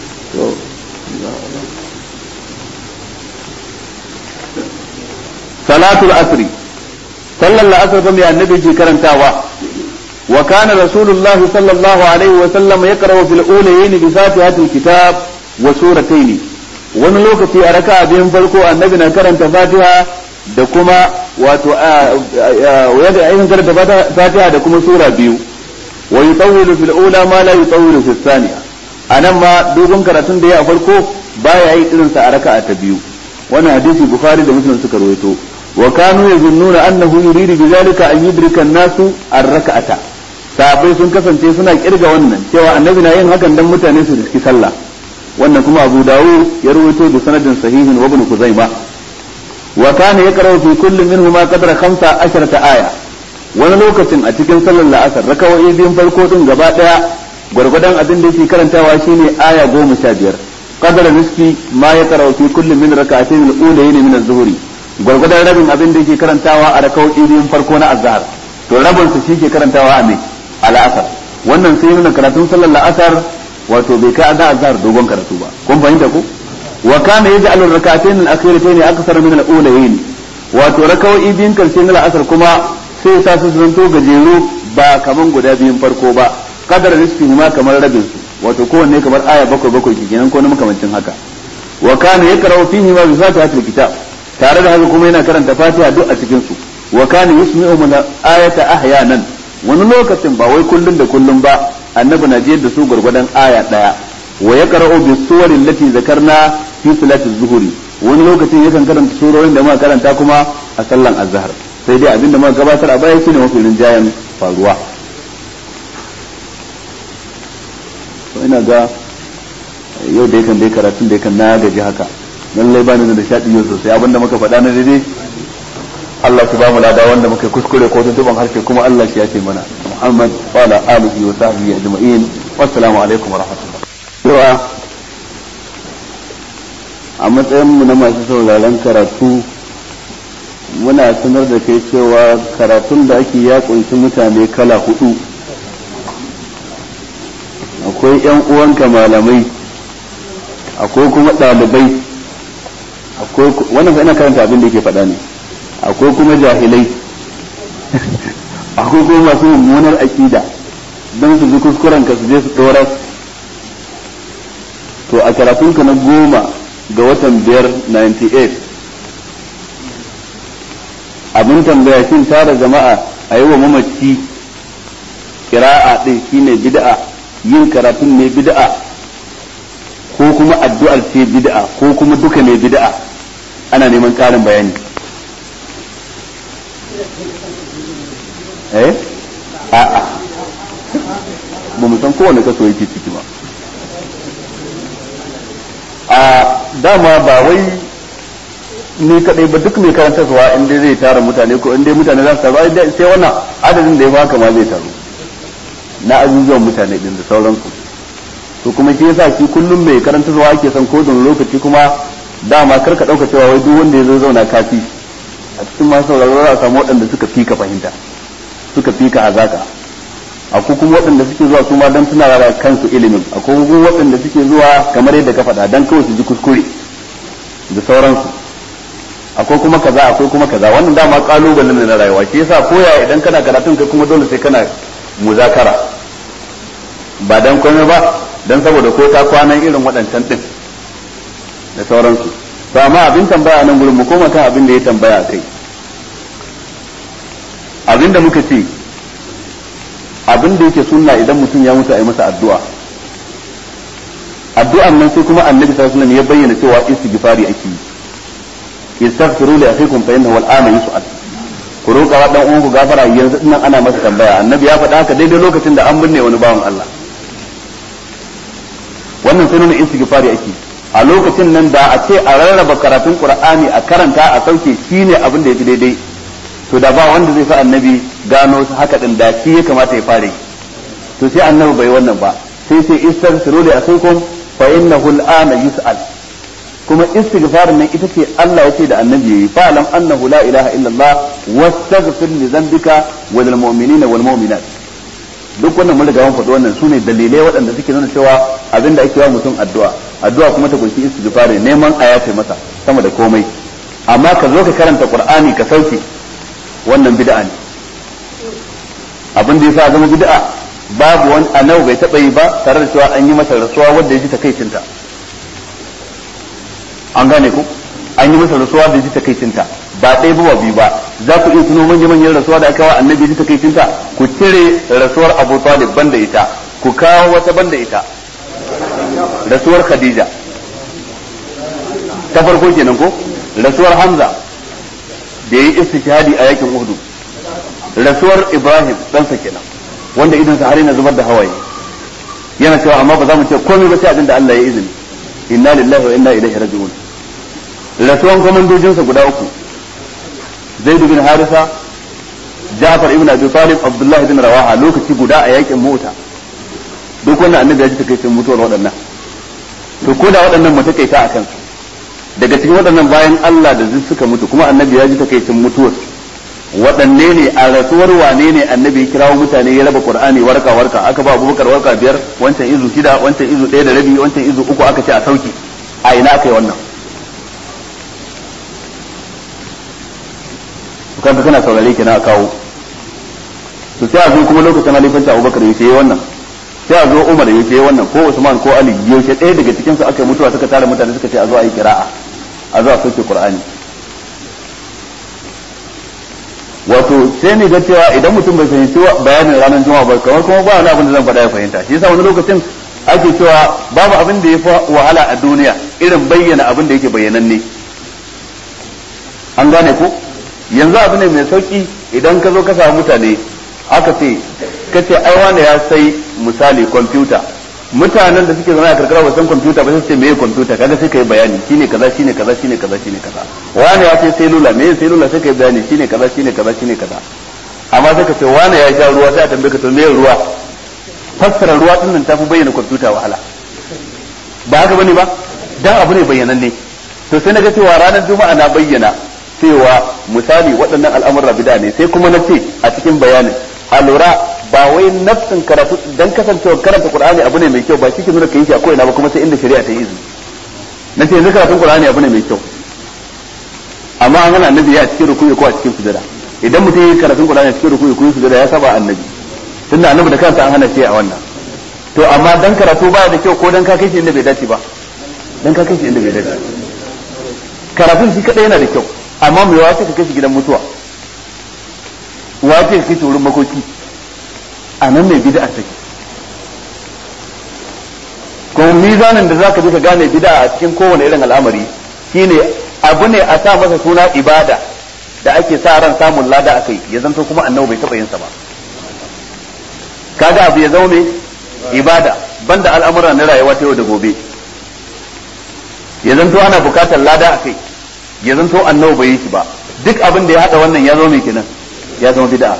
salatul asri sallar la'asar fa mai annabi ke karantawa wa kana rasulullahi sallallahu alaihi wa sallam yaqra'u fil ulayayn bi fatihatil kitab wa suratayn wani lokaci a raka'a biyun farko annabi na karanta fatiha da kuma wato yadda ayyukan karanta fatiha da kuma sura biyu wa yutawwilu fil ula ma la yutawwilu fil thaniya anan ma dogon karatun da ya farko baya yi irin sa a raka'a ta biyu wannan hadisi bukhari da muslim suka rawaito wa kanu yazunnuna annahu yuridu bidhalika an yudrika an-nasu ar-rak'ata sahabbai sun kasance suna kirga wannan cewa annabi na yin hakan dan mutane su riski sallah wannan kuma abu dawud ya rawaito da sanadin sahihin wa ibn kuzaima wa kana yaqra'u fi kulli minhuma qadra 15 aya wani lokacin a cikin sallar la'asar rakawai biyun farko din gaba daya gwargwadon abin da yake karantawa shine aya goma sha biyar qadara nisfi ma ya karau fi kulli min rak'atayn al-ulayn min az-zuhri gwargwadon rabin abin da yake karantawa a rakawai biyun farko na azhar to rabin su shike karantawa a me al-asr wannan sai nuna karatun sallar la'asar wato bai kai da azhar dogon karatu ba kun fahimta ko wa kana yaj'alu rak'atayn al-akhiratayn akthar min al-ulayayn wato rakawoyi biyun karshe na la'asar kuma sai sa su zanto gajeru ba kaman guda biyun farko ba kadar nisfi ma kamar rabin su wato kowanne kamar aya bakwai bakwai kenan ko na makamancin haka wa kana yaqra'u fihi ma bi fatihatil kitab tare da haka kuma yana karanta fatiha duk a cikin su wa kana yusmi'u min ayata ahyanan wani lokacin ba wai kullun da kullun ba annabi na jiyar da su gurgurdan aya daya wa yaqra'u bis suwarin lati zakarna fi salati zuhuri wani lokacin yakan karanta surorin da muka karanta kuma a sallan azhar sai dai abinda muka gabatar a baya shine mafi rinjayen faruwa to ina ga yau da yakan dai karatun da yakan na gaji haka lallai ba ni da shaɗi yau sosai abinda muka faɗa na daidai Allah shi ba mu lada wanda muka kuskure ko tuntuban harshe kuma Allah shi ya ce mana Muhammad wa ala alihi wa sahbihi ajma'in wassalamu alaikum wa rahmatullah a matsayin mu na masu sauraron karatu muna sanar da kai cewa karatun da ake ya kunshi mutane kala hudu akwai yan uwanka malamai akwai kuma ɗalibai akwai wannan fa ina karanta abin da yake faɗa ne akwai kuma jahilai akwai kuma masu mummunar aƙida don su ji kuskuren ka su je su ɗora to a karatunka na goma ga watan biyar 98 abin tambaya shin tara jama'a a yi wa mamaci kira'a ɗin shine bid'a yin karatun ne bid'a ko kuma addu'ar ce bid'a ko kuma duka ne bid'a ana neman ƙarin bayani eh a'a ba mu san kowane kaso yake ciki ba a dama ba wai ni kadai ba duk mai karantarwa in dai zai tara mutane ko in dai mutane za su taru sai wannan adadin da ya baka ma zai taru na azuzuwan mutane din da sauransu to kuma shi yasa shi kullum mai karantarwa ake son ko don lokaci kuma dama karka dauka cewa wai duk wanda ya zo zauna kafi a cikin masu sauraro za a samu waɗanda suka fi ka fahimta suka fi ka hazaka akwai kuma waɗanda suke zuwa su ma don suna da kansu ilimin akwai kuma waɗanda suke zuwa kamar yadda ka faɗa don kawai su ji kuskure da sauransu akwai kuma kaza akwai kuma kaza wannan dama kalubale ne na rayuwa shi yasa koya idan kana karatun kai kuma dole sai kana muzakara ba dan komai ba dan saboda ko ta kwanan irin waɗancan din da sauransu to amma abin tambaya nan gurin mu koma kan abin da ya tambaya kai abin da muka ce abin da yake sunna idan mutum ya mutu a yi masa addu'a addu'an nan sai kuma annabi sallallahu alaihi wasallam ya bayyana cewa istighfari ake yi istaghfiru li akhikum fa innahu al'ana yus'al ku roƙa wa dan uwan ku gafara yanzu nan ana masa tambaya annabi ya faɗa haka daidai lokacin da an binne wani bawan Allah wannan sai nuna istighfari ake a lokacin nan da a ce a rarraba karatun qur'ani a karanta a sauke shine abin da yafi daidai to da ba wanda zai fi annabi gano haka din da shi ya kamata ya fare to sai annabi bai wannan ba sai sai istaghfiru li akhikum fa innahu al'ana yus'al kuma istighfarin nan ita ce Allah ya ce da annabi yayi fa lam annahu la ilaha illa Allah wastaghfir li dhanbika wa lil mu'minina wal mu'minat duk wannan mun riga mun faɗi wannan sune dalilai waɗanda suke nuna cewa abinda ake wa mutum addu'a addu'a kuma ta kunshi istighfari neman ayace masa sama da komai amma ka zo ka karanta qur'ani ka sauke wannan bid'a ne abin da yasa zama bid'a babu wani annabi bai taɓa yi ba tare da cewa an yi masa rasuwa wanda ya ji takaicinta an gane ku an yi masa rasuwa da ji takaicinta ba ɗaya ba biyu ba za ku iya tuno manya manyan rasuwa da aka wa annabi ji takaicinta ku cire rasuwar Abu Talib banda ita ku kawo wata banda ita rasuwar Khadija ta farko kenan ko rasuwar Hamza da yi istishhadi a yakin Uhud rasuwar Ibrahim ɗansa kenan wanda idan sa har yana zubar da hawaye yana cewa amma ba za mu ce komai ba sai abin da Allah ya izini inna lillahi wa inna ilaihi raji'un rasuwan komandojinsa guda uku zaid bin harisa ja'far ibn abi talib abdullah bin rawaha lokaci guda a yakin mota duk wannan annabi ya ji takaicin mutuwar waɗannan to ko da waɗannan mu takaita a kansu daga cikin waɗannan bayan Allah da zai suka mutu kuma annabi ya ji takaicin mutuwar waɗanne ne a rasuwar wane ne annabi ya kirawo mutane ya raba qur'ani warka warka aka ba abubakar warka biyar wancan izu shida wancan izu ɗaya da rabi wancan izu uku aka ce a sauki a ina aka yi wannan kanka kana saurare kenan a kawo to sai a zo kuma lokacin halifanta abubakar ya yi wannan sai a zo umar ya yi wannan ko usman ko ali yaushe ɗaya daga cikinsu aka yi mutuwa suka tara mutane suka ce a zo a yi kira'a a zo a sauke qur'ani wato sai ne ga cewa idan mutum bai fahimci bayanin ranar juma'a ba kamar kuma ba wani abin da zan faɗa ya fahimta shi yasa wani lokacin ake cewa babu abin da ya fi wahala a duniya irin bayyana abin da yake bayyananne an gane ko yanzu abu ne mai sauki idan ka zo ka samu mutane aka ce ka ce ai wani ya sai misali kwamfuta mutanen da suke zama a karkara ba san kwamfuta ba sai ce meye kwamfuta kaga sai kai bayani shine kaza shine kaza shine kaza shine kaza wani ya ce selula meye selula sai kai bayani shine kaza shine kaza shine kaza amma sai ka ce wani ya sha ruwa sai a tambaye ka to meye ruwa fassara ruwa din nan tafi bayyana kwamfuta wahala ba haka bane ba dan abu ne bayyananne to sai na ga cewa ranar juma'a na bayyana cewa misali waɗannan al'amurra bida ne sai kuma na ce a cikin bayanin a lura ba wai nafsin karatu dan kasancewa karanta qur'ani abu ne mai kyau ba cikin nuna kai shi a ko'ina ba kuma sai inda shari'a ta yi izini na ce yanzu karatun qur'ani abu ne mai kyau amma an hana annabi ya cikin rukuyi ko a cikin sujada idan mutum ya yi karatun qur'ani a cikin rukuyi ko sujada ya saba annabi tunda annabi da kansa an hana shi a wannan to amma dan karatu baya da kyau ko dan ka kai shi inda bai dace ba dan ka kai shi inda bai dace karatun shi kadai yana da kyau amma mai wace ka kai shi gidan mutuwa wace ka kai shi wurin makoki a nan mai bid'a take kuma mizanin da zaka bi ka gane bid'a a cikin kowane irin al'amari shine abu ne a sa masa suna ibada da ake sa ran samun lada akai ya zanto kuma annabi bai taba yin sa ba kaga abu ya zama mai ibada banda al'amura na rayuwa ta yau da gobe ya zanto ana bukatar lada akai ya zanto annabi bai yi shi ba duk abin da ya hada wannan ya zama mai kenan ya zama bid'a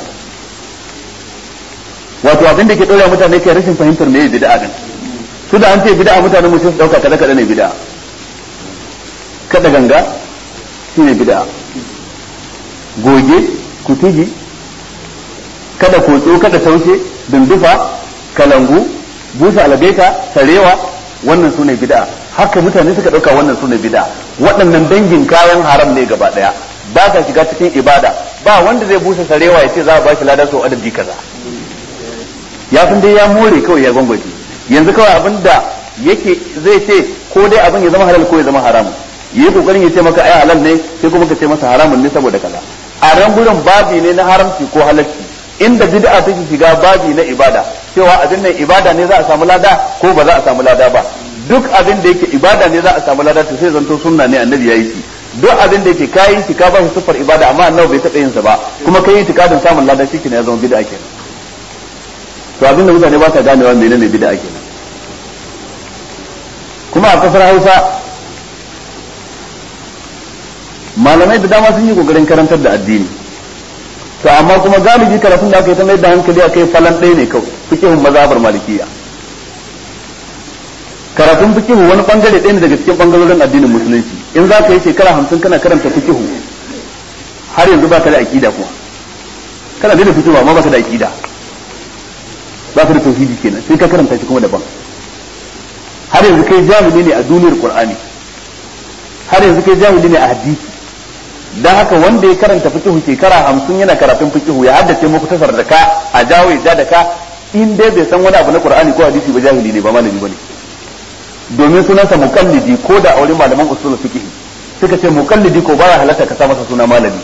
wato abin da ke dora mutane kai rashin fahimtar me bid'a din su da an ce bid'a mutane mu sai su dauka kada kada ne bid'a kada ganga shine bid'a goge kutugi kada kotso kada taushe dundufa kalangu busa algaita sarewa wannan sune bid'a haka mutane suka dauka wannan sune bid'a waɗannan dangin kayan haram ne gaba daya ba sa shiga cikin ibada ba wanda zai busa sarewa ya ce za a ba shi lada sau adadi kaza ya san dai ya more kawai ya gwangwaje yanzu kawai abin da yake zai ce ko dai abin ya zama halal ko ya zama haramun yi kokarin ya ce maka ai halal ne sai kuma ka ce masa haramun ne saboda kaza a ran gurin babi ne na haramci ko halalci inda bid'a take shiga babi na ibada cewa abin nan ibada ne za a samu lada ko ba za a samu lada ba duk abin da yake ibada ne za a samu lada to sai zanto sunna ne annabi yayi shi duk abin da yake kayi shi ka ba shi sifar ibada amma annabi bai taɓa yin sa ba kuma kai itikadin samun lada shi ne ya zama bid'a kenan to abin da mutane ba sa ganewa menene bid'a kenan kuma a kasar Hausa malamai da dama sun yi kokarin karantar da addini to amma kuma galibi karatun da aka yi ta mai da hankali a kai falan ɗaya ne kawai fikihun mazhabar malikiya karatun fikihu wani bangare ɗaya ne daga cikin bangarorin addinin musulunci in za ka yi shekara hamsin kana karanta fikihu har yanzu ba ka da aƙida kuma kana da fikihu amma ba ka da aƙida ba ka da tauhidi kenan sai ka karanta shi kuma daban har yanzu kai jahili ne a duniyar qur'ani har yanzu kai jahili ne a hadisi dan haka wanda ya karanta fiqhu shekara hamsin yana karatun fiqhu ya haddace muku tasar da ka a jawo ya da ka in dai bai san wani abu na qur'ani ko hadisi ba jahili ne ba malami bane domin sunansa muqallidi ko da aure malaman usul fiqh suka ce muqallidi ko baya halatta ka sa masa suna malami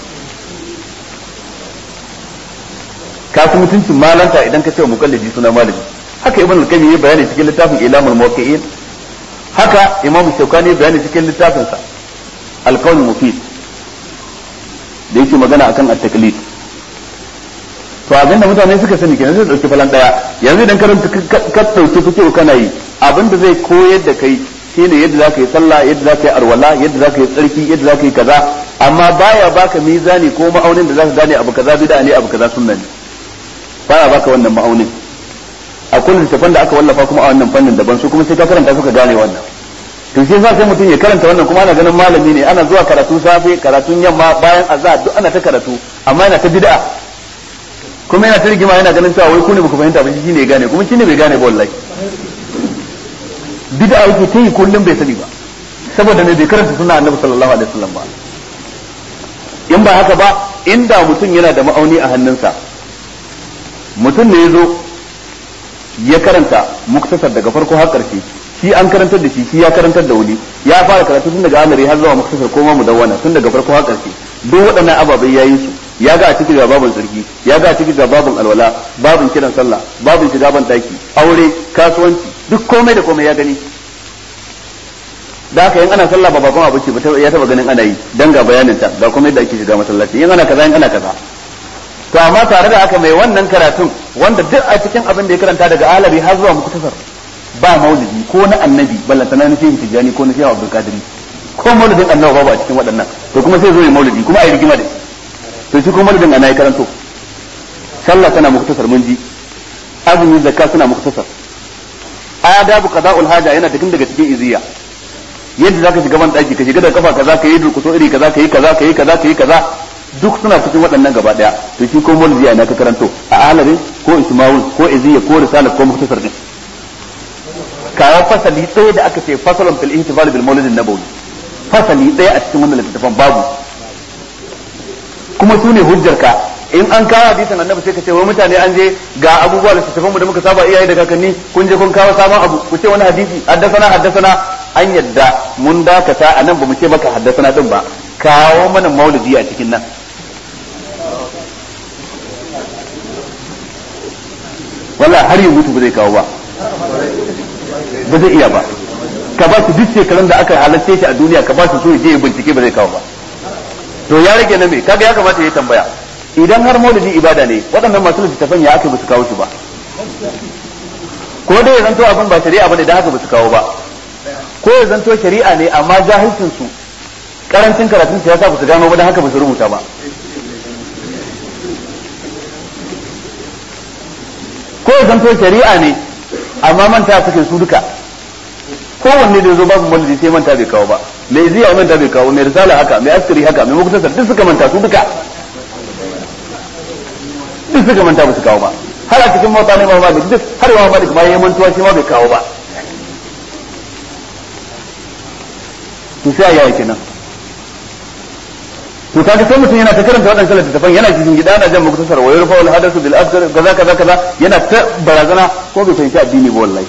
ka fi mutuncin malanta idan ka ce muqallidi suna malami haka ibn al-qayyim ya bayani cikin littafin ilamul muwaqqi'in haka imam shaukani ya bayani cikin littafin sa al-qawl mufid da yake magana akan at-taqlid to abin da mutane suka sani kenan sai dauki falan daya yanzu idan karanta ka dauki fikihu kana yi abin da zai koyar da kai shine yadda zaka yi sallah yadda zaka yi arwala yadda zaka yi tsarki yadda zaka yi kaza amma baya baka mizani ko ma'aunin da zaka gane abu kaza bid'a ne abu kaza sunna ne baya baka wannan ma'aunin akwai littafan da aka wallafa kuma a wannan fannin daban su kuma sai ka karanta suka gane wannan to shi yasa sai mutum ya karanta wannan kuma ana ganin malami ne ana zuwa karatu safe karatun yamma bayan azhar duk ana ta karatu amma yana ta bid'a kuma yana ta rigima yana ganin cewa wai ku ne baku fahimta ba shi ne ya gane kuma shi ne bai gane ba wallahi bid'a yake ta yi kullum bai sani ba saboda ne bai karanta sunna annabi sallallahu alaihi wasallam ba in ba haka ba inda mutum yana da ma'auni a hannunsa mutum ne ya zo ya karanta muktasar daga farko har ƙarshe shi an karantar da shi shi ya karantar da wani ya fara karatu tun daga amari har zuwa muktasar ko ma mudawwana tun daga farko har ƙarshe duk waɗannan ababai yayin su ya ga a cikin ga babin tsarki ya ga a cikin ga babin alwala babin kiran sallah babin shiga ban daki aure kasuwanci duk komai da komai ya gani da haka yin ana sallah ba babban abu ce ba ya taba ganin ana yi dan ga bayanin ta ga kuma yadda ake shiga masallaci yin ana kaza yin ana kaza to amma tare da haka mai wannan karatun wanda duk a cikin abin da ya karanta daga alabi har zuwa muktasar ba maulidi ko na annabi ballantana na shehu tijjani ko na shehu abdul kadiri ko maulidin annabi babu a cikin waɗannan to kuma sai zo ya maulidi kuma a yi rigima da to shi kuma maulidin ana ya karanto sallah tana muktasar mun ji azumi zakka suna muktasar adabu qada'ul haja yana cikin daga cikin iziya yadda zaka shiga ban daki ka shiga da kafa kaza ka yi durkuso iri kaza ka yi kaza ka yi kaza ka yi kaza duk suna cikin waɗannan gaba daya to shi ko maulidi ana ka karanto a alarin ko isma'ul ko iziya ko risala ko muktasar din kawo fasali ɗaya da aka ce fasalun fil ihtifal bil maulid nabawi fasali ɗaya a cikin wannan littafin babu kuma su ne hujjarka in an kawo hadisin annabi sai ka ce wai mutane an je ga abubuwa da littafin mu da muka saba iyaye da kakanni kun je kun kawo sabon abu ku ce wani hadisi haddasana haddasana an yadda mun dakata a nan ba mu ce maka haddasana din ba kawo mana maulidi a cikin nan wala har yi mutu ba zai kawo ba ba zai iya ba ka ba su duk shekarun da aka halarce shi a duniya ka ba su so je ya bincike ba zai kawo ba to ya rage na me kaga ya kamata ya tambaya idan har maulidi ibada ne waɗannan masu littattafan ya aka ba su kawo shi ba ko dai ya zanto abin ba shari'a bane da haka ba su kawo ba ko ya zanto shari'a ne amma jahilcin su karancin karatun su ya sa ba su gano ba da haka ba su rubuta ba ko ya zanto shari'a ne amma manta suke su duka kowanne da zo babu maulidi sai manta bai kawo ba mai ziya manta bai kawo mai risala haka mai askari haka mai muktasar duk suka manta su duka duk suka manta ba su kawo ba har a cikin mota ne ma malik duk har ma malik ma yayin mantuwa shi ma bai kawo ba to sai ya yi kenan to kaga sai mutum yana ta karanta waɗannan littattafan yana cikin gida ana jan muktasar wa yurfa wal hadasu bil akthar kaza kaza kaza yana ta barazana ko bai fahimci addini ba wallahi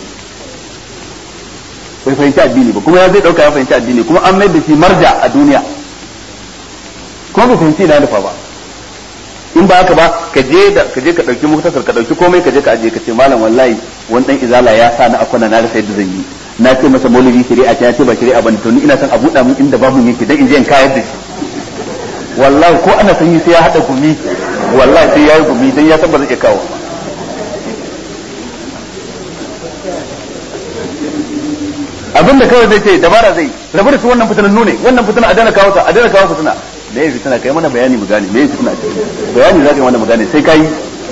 bai fahimci addini ba kuma ya zai dauka ya fahimci addini kuma an mai da shi marja a duniya kuma bai fahimci na nufa ba in ba haka ba ka je da ka je ka dauki muktasar ka dauki komai ka je ka aje ka ce malam wallahi wani dan izala ya sa na akwana na rasa yadda zan yi na ce masa maulidi shari'a ta ce ba shari'a bane to ni ina son a buɗa min inda babu yake dan in je in kayar da shi wallahi ko ana sanyi sai ya hada gumi wallahi sai ya yi gumi dan ya san ba zai iya kawo abin da kawai zai ce dabara zai rabu da su wannan fitinan nune wannan fitina a dana kawo ta a dana kawo fitina da yayi fitina kai mana bayani mu gane me yayi fitina ce bayani za ka yi mana mu gane sai kai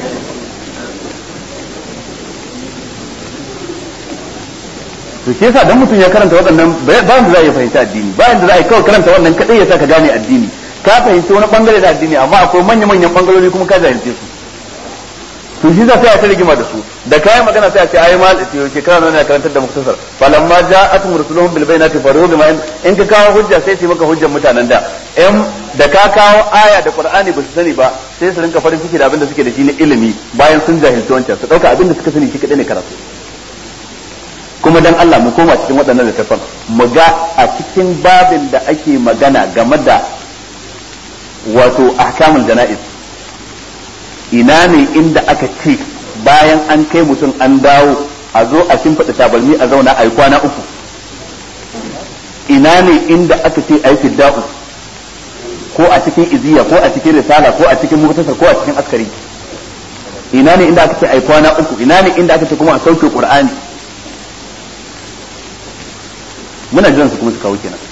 to shi yasa dan mutum ya karanta waɗannan ba da za ya fahimci addini ba da za a kawai karanta wannan kadai ya sa ka gane addini ka fahimci wani bangare da addini amma akwai manya-manyan bangarori kuma ka jahilce su to shi za sai a ta rigima da su da kayan magana sai a ce ayi mal ce shekara nan na karantar da muktasar falamma ja'atum rusuluhum bil bayinati faru bima in ka kawo hujja sai su maka hujjar mutanen da in da ka kawo aya da qur'ani ba su sani ba sai su rinka farin ciki da abin da suke da shi na ilimi bayan sun jahilci wancan su dauka abin da suka sani shi kadai ne karatu kuma dan Allah mu koma cikin waɗannan littafan mu ga a cikin babin da ake magana game da wato ahkamul jana'iz ina ne inda aka ce bayan an kai mutum an dawo a zo a shimfiɗa tabalmi a zauna a yi kwana uku ina ne inda aka ce a yi fidda'u ko a cikin iziya ko a cikin risala ko a cikin mutasar ko a cikin askari ina ne inda aka ce a yi kwana uku ina ne inda aka ce kuma a sauke qur'ani muna jiran su kuma su kawo kenan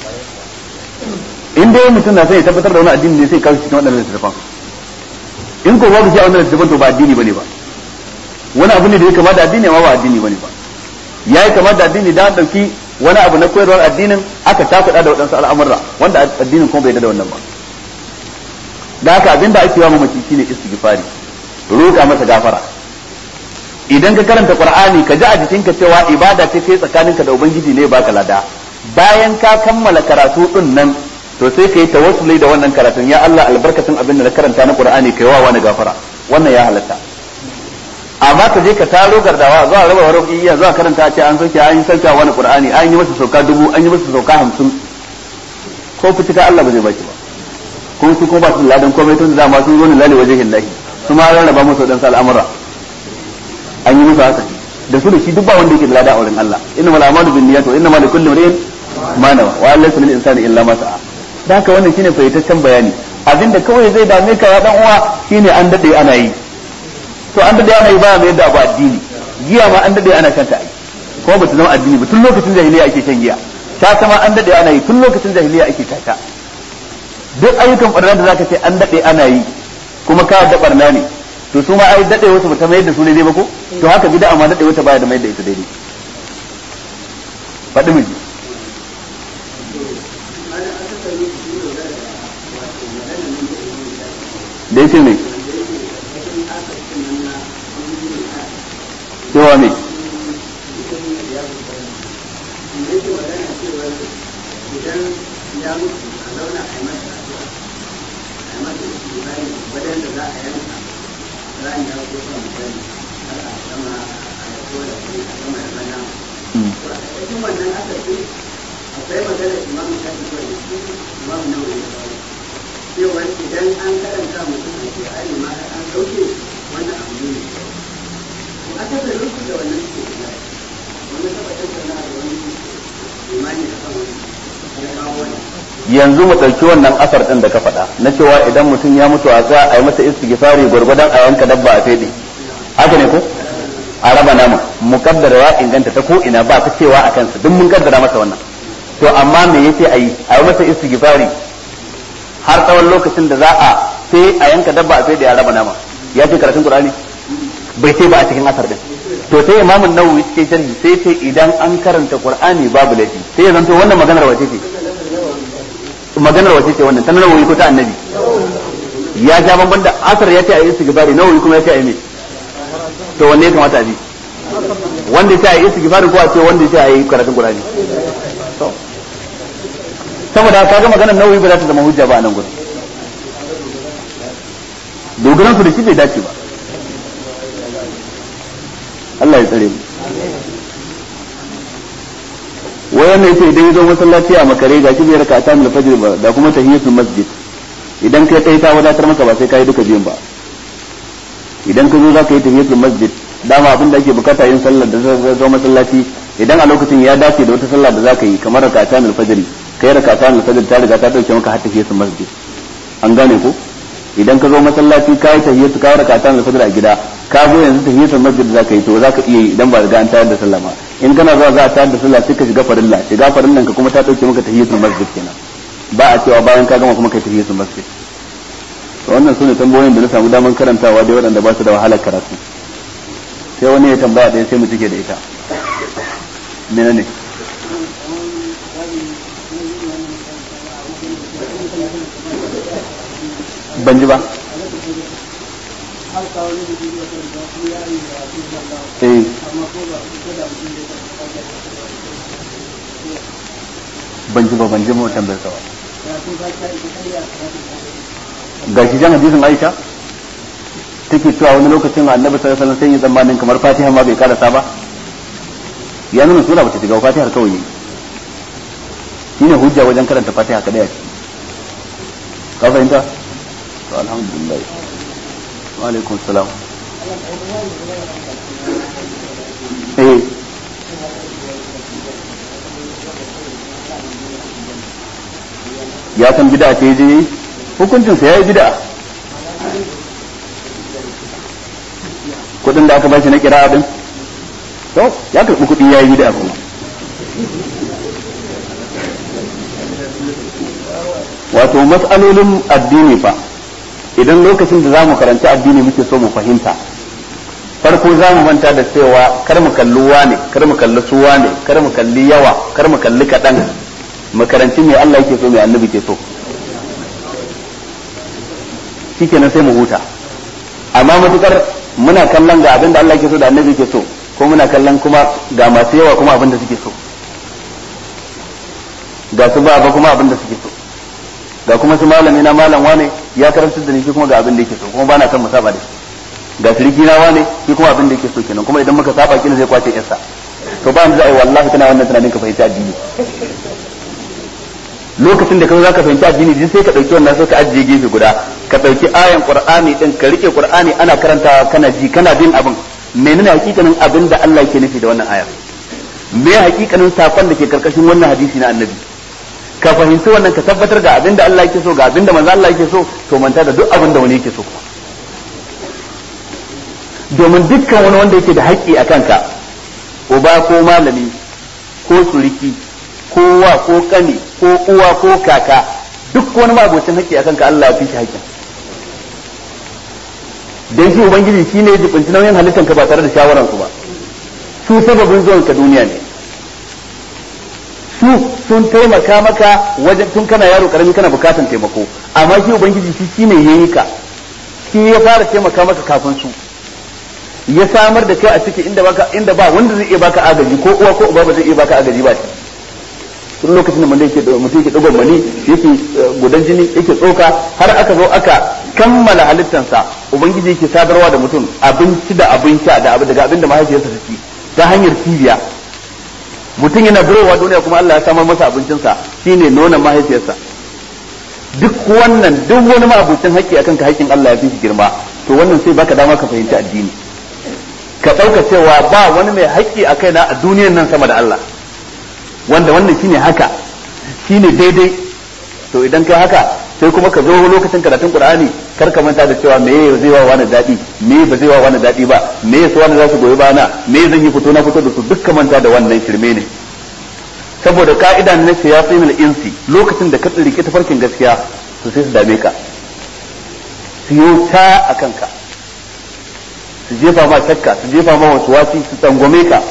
in dai mutum na sai ya tabbatar da wani addini ne sai kawo cikin waɗannan littattafan in ko babu shi a wannan littattafan to ba addini bane ba wani abu ne da ya kama da addini amma ba addini bane ba ya yi kama da addini da an ɗauki wani abu na koyarwar addinin aka takuɗa da waɗansu al'amurra wanda addinin kuma bai da wannan ba da haka abinda ake yawa mamaci shine istighfari roƙa masa gafara idan ka karanta qur'ani ka ji a jikinka cewa ibada ce kai tsakaninka da ubangiji ne baka lada bayan ka kammala karatu din nan to sai ka yi tawassuli da wannan karatun ya Allah albarkacin abin da na karanta na qur'ani kai wa wani gafara wannan ya halatta amma ka je ka taro gardawa zuwa raba wani iya zuwa karanta ce an soke an yi sauka wani qur'ani an yi masa sauka dubu an yi masa sauka hamsin ko fitika Allah ba zai baki ba ko su ko ba su ladan komai tun da ma sun zo ne lalle wajen lahi su ma rarraba musu dan al'amura an yi musu haka da su da shi duk ba wanda yake da lada a wurin Allah inna mal a'malu bin niyyati wa inna ma likulli imrin ma nawa wa laysa lil insani illa ma sa'a da haka wannan shine fayyataccen bayani abinda kawai zai dame ka ya dan uwa shine an dade ana yi to an dade ana yi ba mai yadda abu addini giya ma an dade ana shan ta ai kuma ba ta zama addini ba tun lokacin jahiliya ake shan giya ta ma an dade ana yi tun lokacin jahiliya ake tata duk ayyukan barna da zaka ce an dade ana yi kuma ka da barna ne to su ma ai dade wasu bata mai da su daidai ba ko to haka bid'a ma dade wata baya da mai da ita daidai faɗi miji da yake mai cewa mai cewar idan an karanta mutum a ke ari ma an ɗauke wannan abu ne to aka da rufu da wannan ke da wani tabbatar da na da wani imani da kan wani ya kawo wani yanzu mu ɗauki wannan asar ɗin da ka faɗa na cewa idan mutum ya mutu a za a yi masa istighfari gwargwadon a yanka dabba a fede haka ne ko a raba nama mukaddara ya inganta ta ko ina ba ta cewa a kansa duk mun kaddara masa wannan to amma me yace a yi a yi masa istighfari har tsawon lokacin da za a sai a yanka dabba a fede a raba nama ya ce karatun qur'ani bai ce ba a cikin asar din to sai imamun nawawi cikin sharhi sai ce idan an karanta qur'ani babu laifi sai ya zanto wannan maganar wace ce maganar wace ce wannan ta nawawi ko ta annabi ya ja banban da asar ya ce a yi istighfari nawawi kuma ya ce a yi me to wanne ya kamata a bi wanda ya ce a yi istighfari ko a ce wanda ya ce a yi karatun qur'ani saboda ka ga maganar nawawi ba za ta zama hujja ba a nan gurin dogaran su da shi bai dace ba Allah ya tsare mu wayan ne ce idan ya zo masallaci a makare ga shi bai raka ta mil fajr ba da kuma tahiyatul masjid idan kai kai ta wadatar maka ba sai kai duka biyun ba idan ka zo za ka yi tahiyatul masjid dama abin da ake bukata yin sallar da zai zo masallaci idan a lokacin ya dace da wata sallah da za ka yi kamar raka ta mil fajr kai raka ta mil fajr ta riga ta dauke maka har tahiyatul masjid an gane ko idan ka zo masallaci ka yi tahiyyatu ka raka ta mil fajr a gida ka zo yanzu tahiyatul masjid za ka yi to za ka iya yi idan ba riga an tayar da sallah ba in kana zuwa za a tayar da sallah sai ka shiga farilla shiga farillan ka kuma ta dauke maka tahiyatul masjid kenan ba a cewa bayan ka gama kuma kai tahiyatul masjid to wannan sune tambayoyin da na samu daman karantawa dai waɗanda ba su da wahalar karatu sai wani ya tambaya ɗaya sai mu cike da ita menene ban ji ba eh ban ji ba ban ji mutan bai sawa ga shi jan hadisin Aisha take cewa wani lokacin annabi sallallahu alaihi wasallam sai ya zamanin kamar Fatiha ma bai karasa ba ya nuna sura bata shiga Fatiha kawai shine hujja wajen karanta Fatiha kadai ka fahimta to alhamdulillah wa alaikum salam eh ya san bid'a ce je hukuncin sa yayi bid'a kudin da aka bashi na kira din to ya karbi kudi yayi bid'a kuma wato mas'alolin addini fa idan lokacin da zamu karanta addini muke so mu fahimta farko za mu manta da cewa kar mu kalli wane kar mu kalli su wane kar mu kalli yawa kar mu kalli kaɗan mu karanci me Allah yake so me annabi ke so shikenan sai mu huta amma matukar muna kallon ga abin da Allah ke so da annabi ke so ko muna kallon kuma ga masu yawa kuma abin da suke so ga su ba kuma abin da suke so ga kuma su malami na malam wane ya karanta da ni shi kuma ga abin da yake so kuma bana son mu saba da shi ga shiriki na wane shi kuma abin da yake so kenan kuma idan muka saba kila zai kwace yarsa to ba mu za a yi wallahi kana wannan tunanin ka fahimci addini lokacin da ka za ka fahimci addini din sai ka dauki wannan sai ka ajiye gefe guda ka dauki ayan qur'ani din ka rike qur'ani ana karantawa kana ji kana bin abin menene hakikanin abin da Allah yake nufi da wannan ayar me hakikanin sakon da ke karkashin wannan hadisi na annabi ka fahimci wannan ka tabbatar ga abin da Allah yake so ga abin da manzo Allah yake so to manta da duk abin da wani yake so domin dukkan wani wanda yake da haƙƙi a kanka uba ko malami ko suriki ko wa ko kani ko uwa ko kaka duk wani mabocin haƙƙi a kanka Allah ya fi shi haƙƙin dan shi ubangiji shine ya jibinci nauyin halittar ka ba tare da shawaran su ba su sababin zuwan ka duniya ne su sun taimaka maka wajen tun kana yaro karami kana bukatan taimako amma shi ubangiji shi shine yayi ka shi ya fara taimaka maka kafin su ya samar da kai a ciki inda baka inda ba wanda zai iya baka agaji ko uwa ko uba ba zai iya baka agaji ba shi tun lokacin da mutum yake mutum yake dogon mani yake gudan jini yake tsoka har aka zo aka kammala halittansa ubangiji yake sadarwa da mutum abinci da abin sha da abu daga abin da mahaifiyarsa ta ci ta hanyar cibiya mutum yana birowa duniya kuma Allah ya samar masa abincinsa shine nonon mahaifiyarsa duk wannan duk wani mabucin haƙƙi akan ka haƙƙin Allah ya fi shi girma to wannan sai baka dama ka fahimci addini ka ɗauka cewa ba wani mai haƙƙi a kaina a duniyan nan sama da Allah wanda wannan shine haka shine daidai to idan kai haka sai kuma ka zo lokacin karatun Qur'ani kar ka manta da cewa me zai wa wani daɗi me ba zai wa wani daɗi ba me su wani za su goyi bana me zan yi fito na fito da su duk ka manta da wannan shirme ne saboda ka'ida na shayatin insi lokacin da ka tsirike tafarkin gaskiya to sai su dame ka su yi ta a kanka su jefa ma shakka su jefa ma wasu wasi su tsangwame ka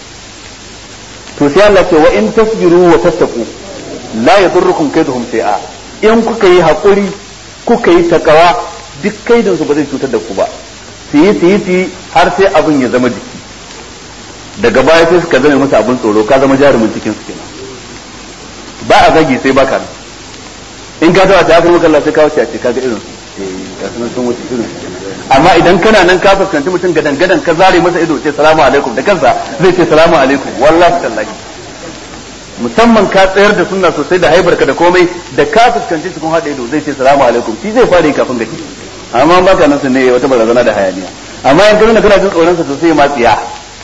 to sai Allah ce wa in tasbiru wa tattaqu la yadurrukum kaiduhum shay'a in kuka yi hakuri kuka yi takawa duk kaidin su ba zai cutar da ku ba su yi su yi su yi har sai abin ya zama jiki daga baya sai suka zama masa abin tsoro ka zama jarumin cikin su kenan ba a zagi sai baka nan in ka tawa ta kuma kallon sai ka wuce a ce kaga irin su ga sunan sun wuce irin su amma idan kana nan ka fuskanci mutum gadan gadan ka zare masa ido ce salamu alaikum da kansa zai ce salamu alaikum wallahi tallahi musamman ka tsayar da sunna sosai da haibarka da komai da ka fuskanci cikin hada ido zai ce salamu alaikum shi zai fara yi kafin gaci amma baka nan sun ne wata barazana da hayaniya amma in kana kana jin tsoron sa sosai ma tsiya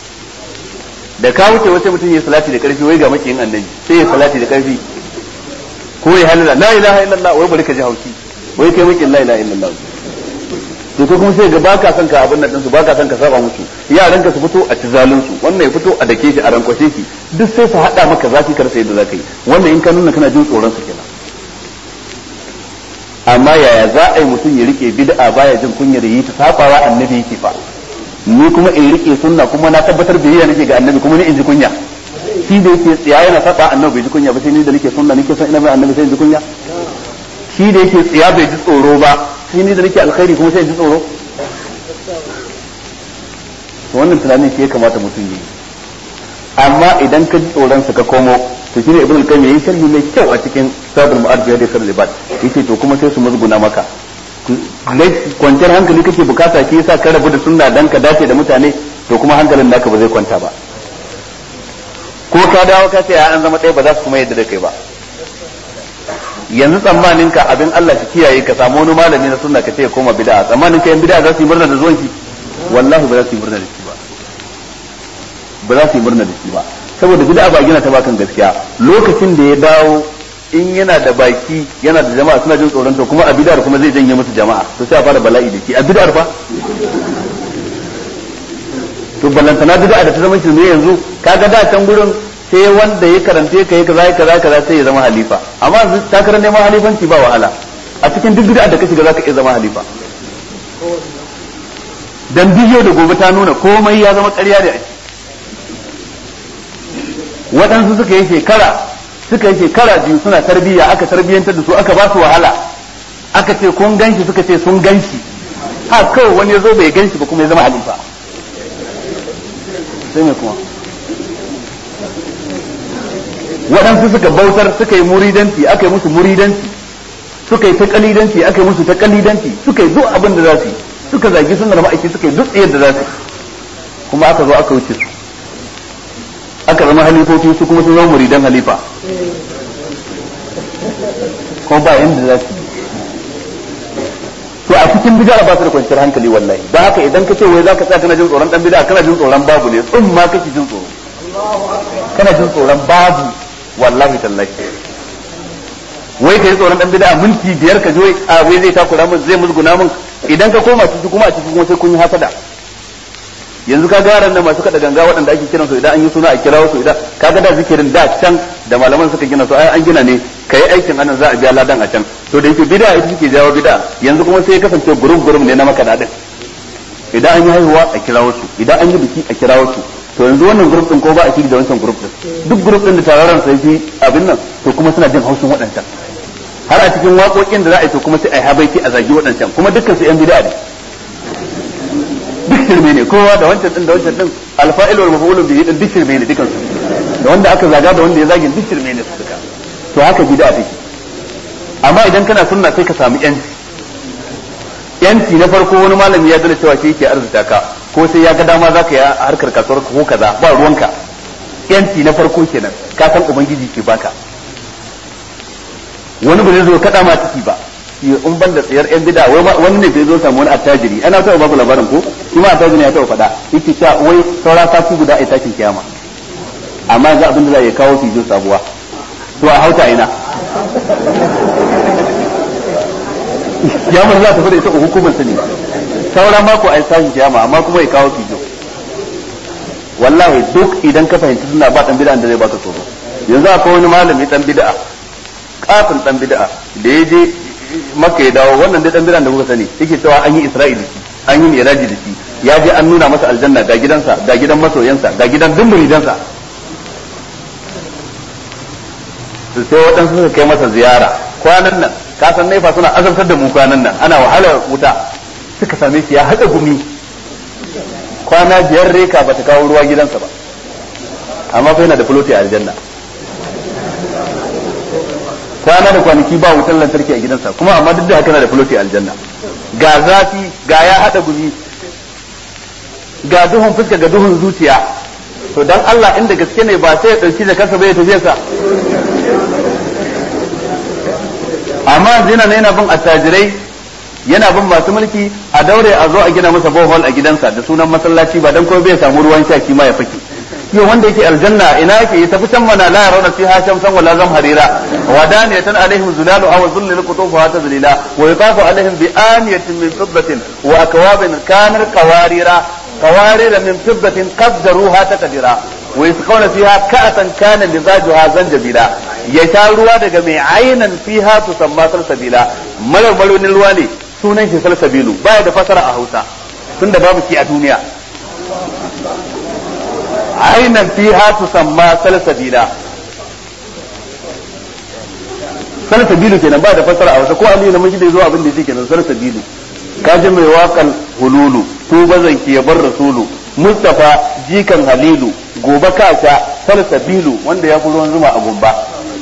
da ka wuce wace mutum ya salati da karfi wai ga makiyin annabi sai ya salati da karfi ko ya halala la ilaha illallah wai bari ka ji haushi wai kai makiyin la ilaha illallah to ko kuma sai ga baka son ka abin nan su baka son ka saba musu yaran ka su fito a ci zalun su wannan ya fito a dake shi a rankwashe shi duk sai su hada maka zafi kar sai da zaka yi wannan in ka nuna kana jin tsoron su kenan amma yaya za a yi mutum ya rike bid'a baya jin kunyar yi ta sabawa annabi yake fa ni kuma in rike sunna kuma na tabbatar biyayya nake ga annabi kuma ni in ji kunya shi da yake tsiya yana saba annabi bai ji kunya ba sai ni da nake sunna nake son ina bai annabi sai in ji kunya shi da yake tsiya bai ji tsoro ba sai ni da nake alkhairi kuma sai in ji tsoro to wannan tunanin shi ya kamata mutum yi amma idan ka ji tsoron sa ka komo to shine ibn al-qayyim yayin sharhi mai kyau a cikin sabul mu'arrif da sirri libat yace to kuma sai su musguna maka kwanciyar hankali kake bukata shi yasa ka rabu da sunna dan ka dace da mutane to kuma hankalin naka ba zai kwanta ba ko ka dawo ka ce an zama ɗaya ba za su kuma yadda da kai ba yanzu tsammanin ka abin Allah shi kiyaye ka samu wani malami na sunna ka ce ya koma bid'a tsammanin ka yan bid'a za su yi murna da zuwan shi wallahi ba za su yi murna da shi ba ba za su yi murna da shi ba saboda bid'a ba gina ta ba kan gaskiya lokacin da ya dawo in yana da baki yana da jama'a suna jin tsoron to kuma a bid'ar kuma zai janye musu jama'a to sai a fara bala'i da shi a bid'ar fa to ballantana bid'a da ta zama shirme yanzu kaga da can gurin sai wanda ya karante ka yi kaza kaza kaza sai ya zama halifa amma yanzu ta karan neman halifanci ba wahala a cikin duk bid'a da ka shiga zaka iya zama halifa dan bidiyo da gobe ta nuna komai ya zama ƙarya da ake waɗansu suka yi shekara suka yi shekara biyu suna tarbiyya aka tarbiyyantar da su aka ba su wahala aka ce kun ganshi suka ce sun ganshi ha kawai wani ya zo bai ganshi ba kuma ya zama halifa sai me kuma waɗansu suka bautar suka yi muridanci aka yi musu muridanci suka yi ta kalidanci aka yi musu ta kalidanci suka yi duk abin da za su yi suka zagi sunar ma'aiki suka yi duk tsayar da za su kuma aka zo aka wuce su aka zama halifofi su kuma sun zama muridan halifa ko ba yanda za su to a cikin bid'a ba su da kwanciyar hankali wallahi don haka idan ka ce wai zaka tsaya kana jin tsoron dan bid'a kana jin tsoron babu ne tsun ma kake jin tsoro kana jin tsoron babu wallahi tallahi wai kai tsoron dan bid'a minti biyar ka je a wai zai takura min zai musguna min idan ka koma ciki kuma a ciki kuma sai kun yi hasada yanzu ka ga nan masu kada ganga waɗanda ake kiran su idan an yi suna a kirawo su idan kaga da zikirin da can da malaman suka gina su ai an gina ne kai aikin anan za a biya ladan a can to da yake bid'a ita take jawo bid'a yanzu kuma sai ya kasance gurum gurum ne na makada din idan an yi haihuwa a kirawo su idan an yi biki a kirawo su to yanzu wannan group din ko ba a shiri da wancan group din duk group din da tararan sai fi abin nan to kuma suna jin haushin waɗancan har a cikin waƙoƙin da za a yi to kuma sai a yi habaiki a zagi waɗancan kuma dukkan su yan bid'a ne duk shirme ne kowa da wancan din da wancan din alfa'il wal maf'ulun bihi din duk shirme ne dukan su da wanda aka zaga da wanda ya zagi duk shirme ne su duka to haka bid'a take amma idan kana sunna sai ka samu yanci yanci na farko wani malami ya gane cewa shi yake arzuta ka ko sai ya ga dama zaka yi harkar kasuwar ko kaza ba ruwanka yanci na farko kenan ka san ubangiji ke baka wani ba zai zo kada ma ciki ba in ban da tsayar yan bida wani ne bai zo samu wani attajiri ana taɓa babu labarin ko shi ma attajiri ya taɓa faɗa yake cewa wai saura sati guda a tashin kiyama amma ga abin da za ya kawo su yi sabuwa to a hauta ina kiyamar za ta fada ita hukumar ta ne saura mako a tashin kiyama amma kuma ya kawo fijo wallahi duk idan ka fahimci suna ba dan bid'a da zai baka tsoro yanzu akwai wani malami dan bid'a kafin dan bid'a da ya je maka ya dawo wannan dai dan bid'a da kuka sani yake cewa an yi isra'ili an yi miraji da shi ya je an nuna masa aljanna ga gidansa ga gidan masoyansa ga gidan duk muridansa sai waɗansu suka kai masa ziyara kwanan nan ka san naifa suna azabtar da mu kwanan nan ana wahalar wuta suka same shi ya haɗa gumi kwana biyar reka ba ta kawo ruwa gidansa ba amma fa yana da fuloti a aljanna kwana da kwanaki ba wutar lantarki a gidansa kuma amma duk da haka na da fuloti a aljanna ga zafi ga ya haɗa gumi ga duhun fuska ga duhun zuciya to dan Allah inda gaske ne ba sai ya ɗauki da kansa bai tafiya sa amma yana ne yana bin attajirai yana bin masu mulki a daure a zo a gina masa bohol a gidansa da sunan masallaci ba dan ko bai samu ruwan sha shi ma ya fake yau wanda yake aljanna ina yake ya tafi can mana la yarawna fiha shamsan wala zamharira wa daniyatan alaihim zulalu aw dhullil qutufuha tadlila wa yutafu alaihim bi aniyatin min fiddatin wa akwabin kanar qawarira qawarira min fiddatin qaddaruha taqdira wa yasqawna fiha ka'atan kana mizajuha zanjabila ya sha ruwa daga mai ainan fiha tusamma salsabila marar maronin ruwa ne sunan shi salsabilu baya da fasara a Hausa tunda babu shi a duniya ainan fiha tusamma salsabila salsabilu kenan ba da fasara a Hausa ko Ali na miji da zo abin da yake kenan salsabilu kaji mai wakan hululu to bazan ki bar rasulu Mustafa jikan Halilu gobe kasa salsabilu wanda ya fi ruwan zuma a gumba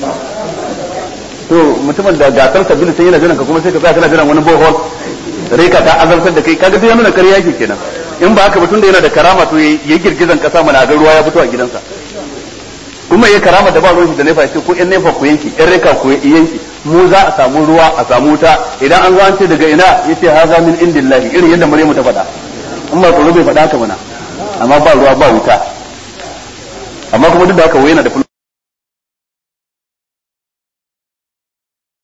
to mutumin da gasar sabilu sai yana jiran ka kuma sai ka tsaya kana jiran wani bohol reka ta azabtar da kai kaga duk yana ƙarya yake kenan in ba haka ba tunda yana da karama to yayi girgizan kasa mana ga ruwa ya fito a gidansa kuma yayi karama da ba ruwan shi da nefa ce ko in nefa ku yanki in reka ku yanki mu za a samu ruwa a samu wuta idan an zo an ce daga ina yace haza min indillahi irin yadda Maryamu ta faɗa in ba tsoro bai faɗa haka mana amma ba ruwa ba wuta amma kuma duk da haka wai yana da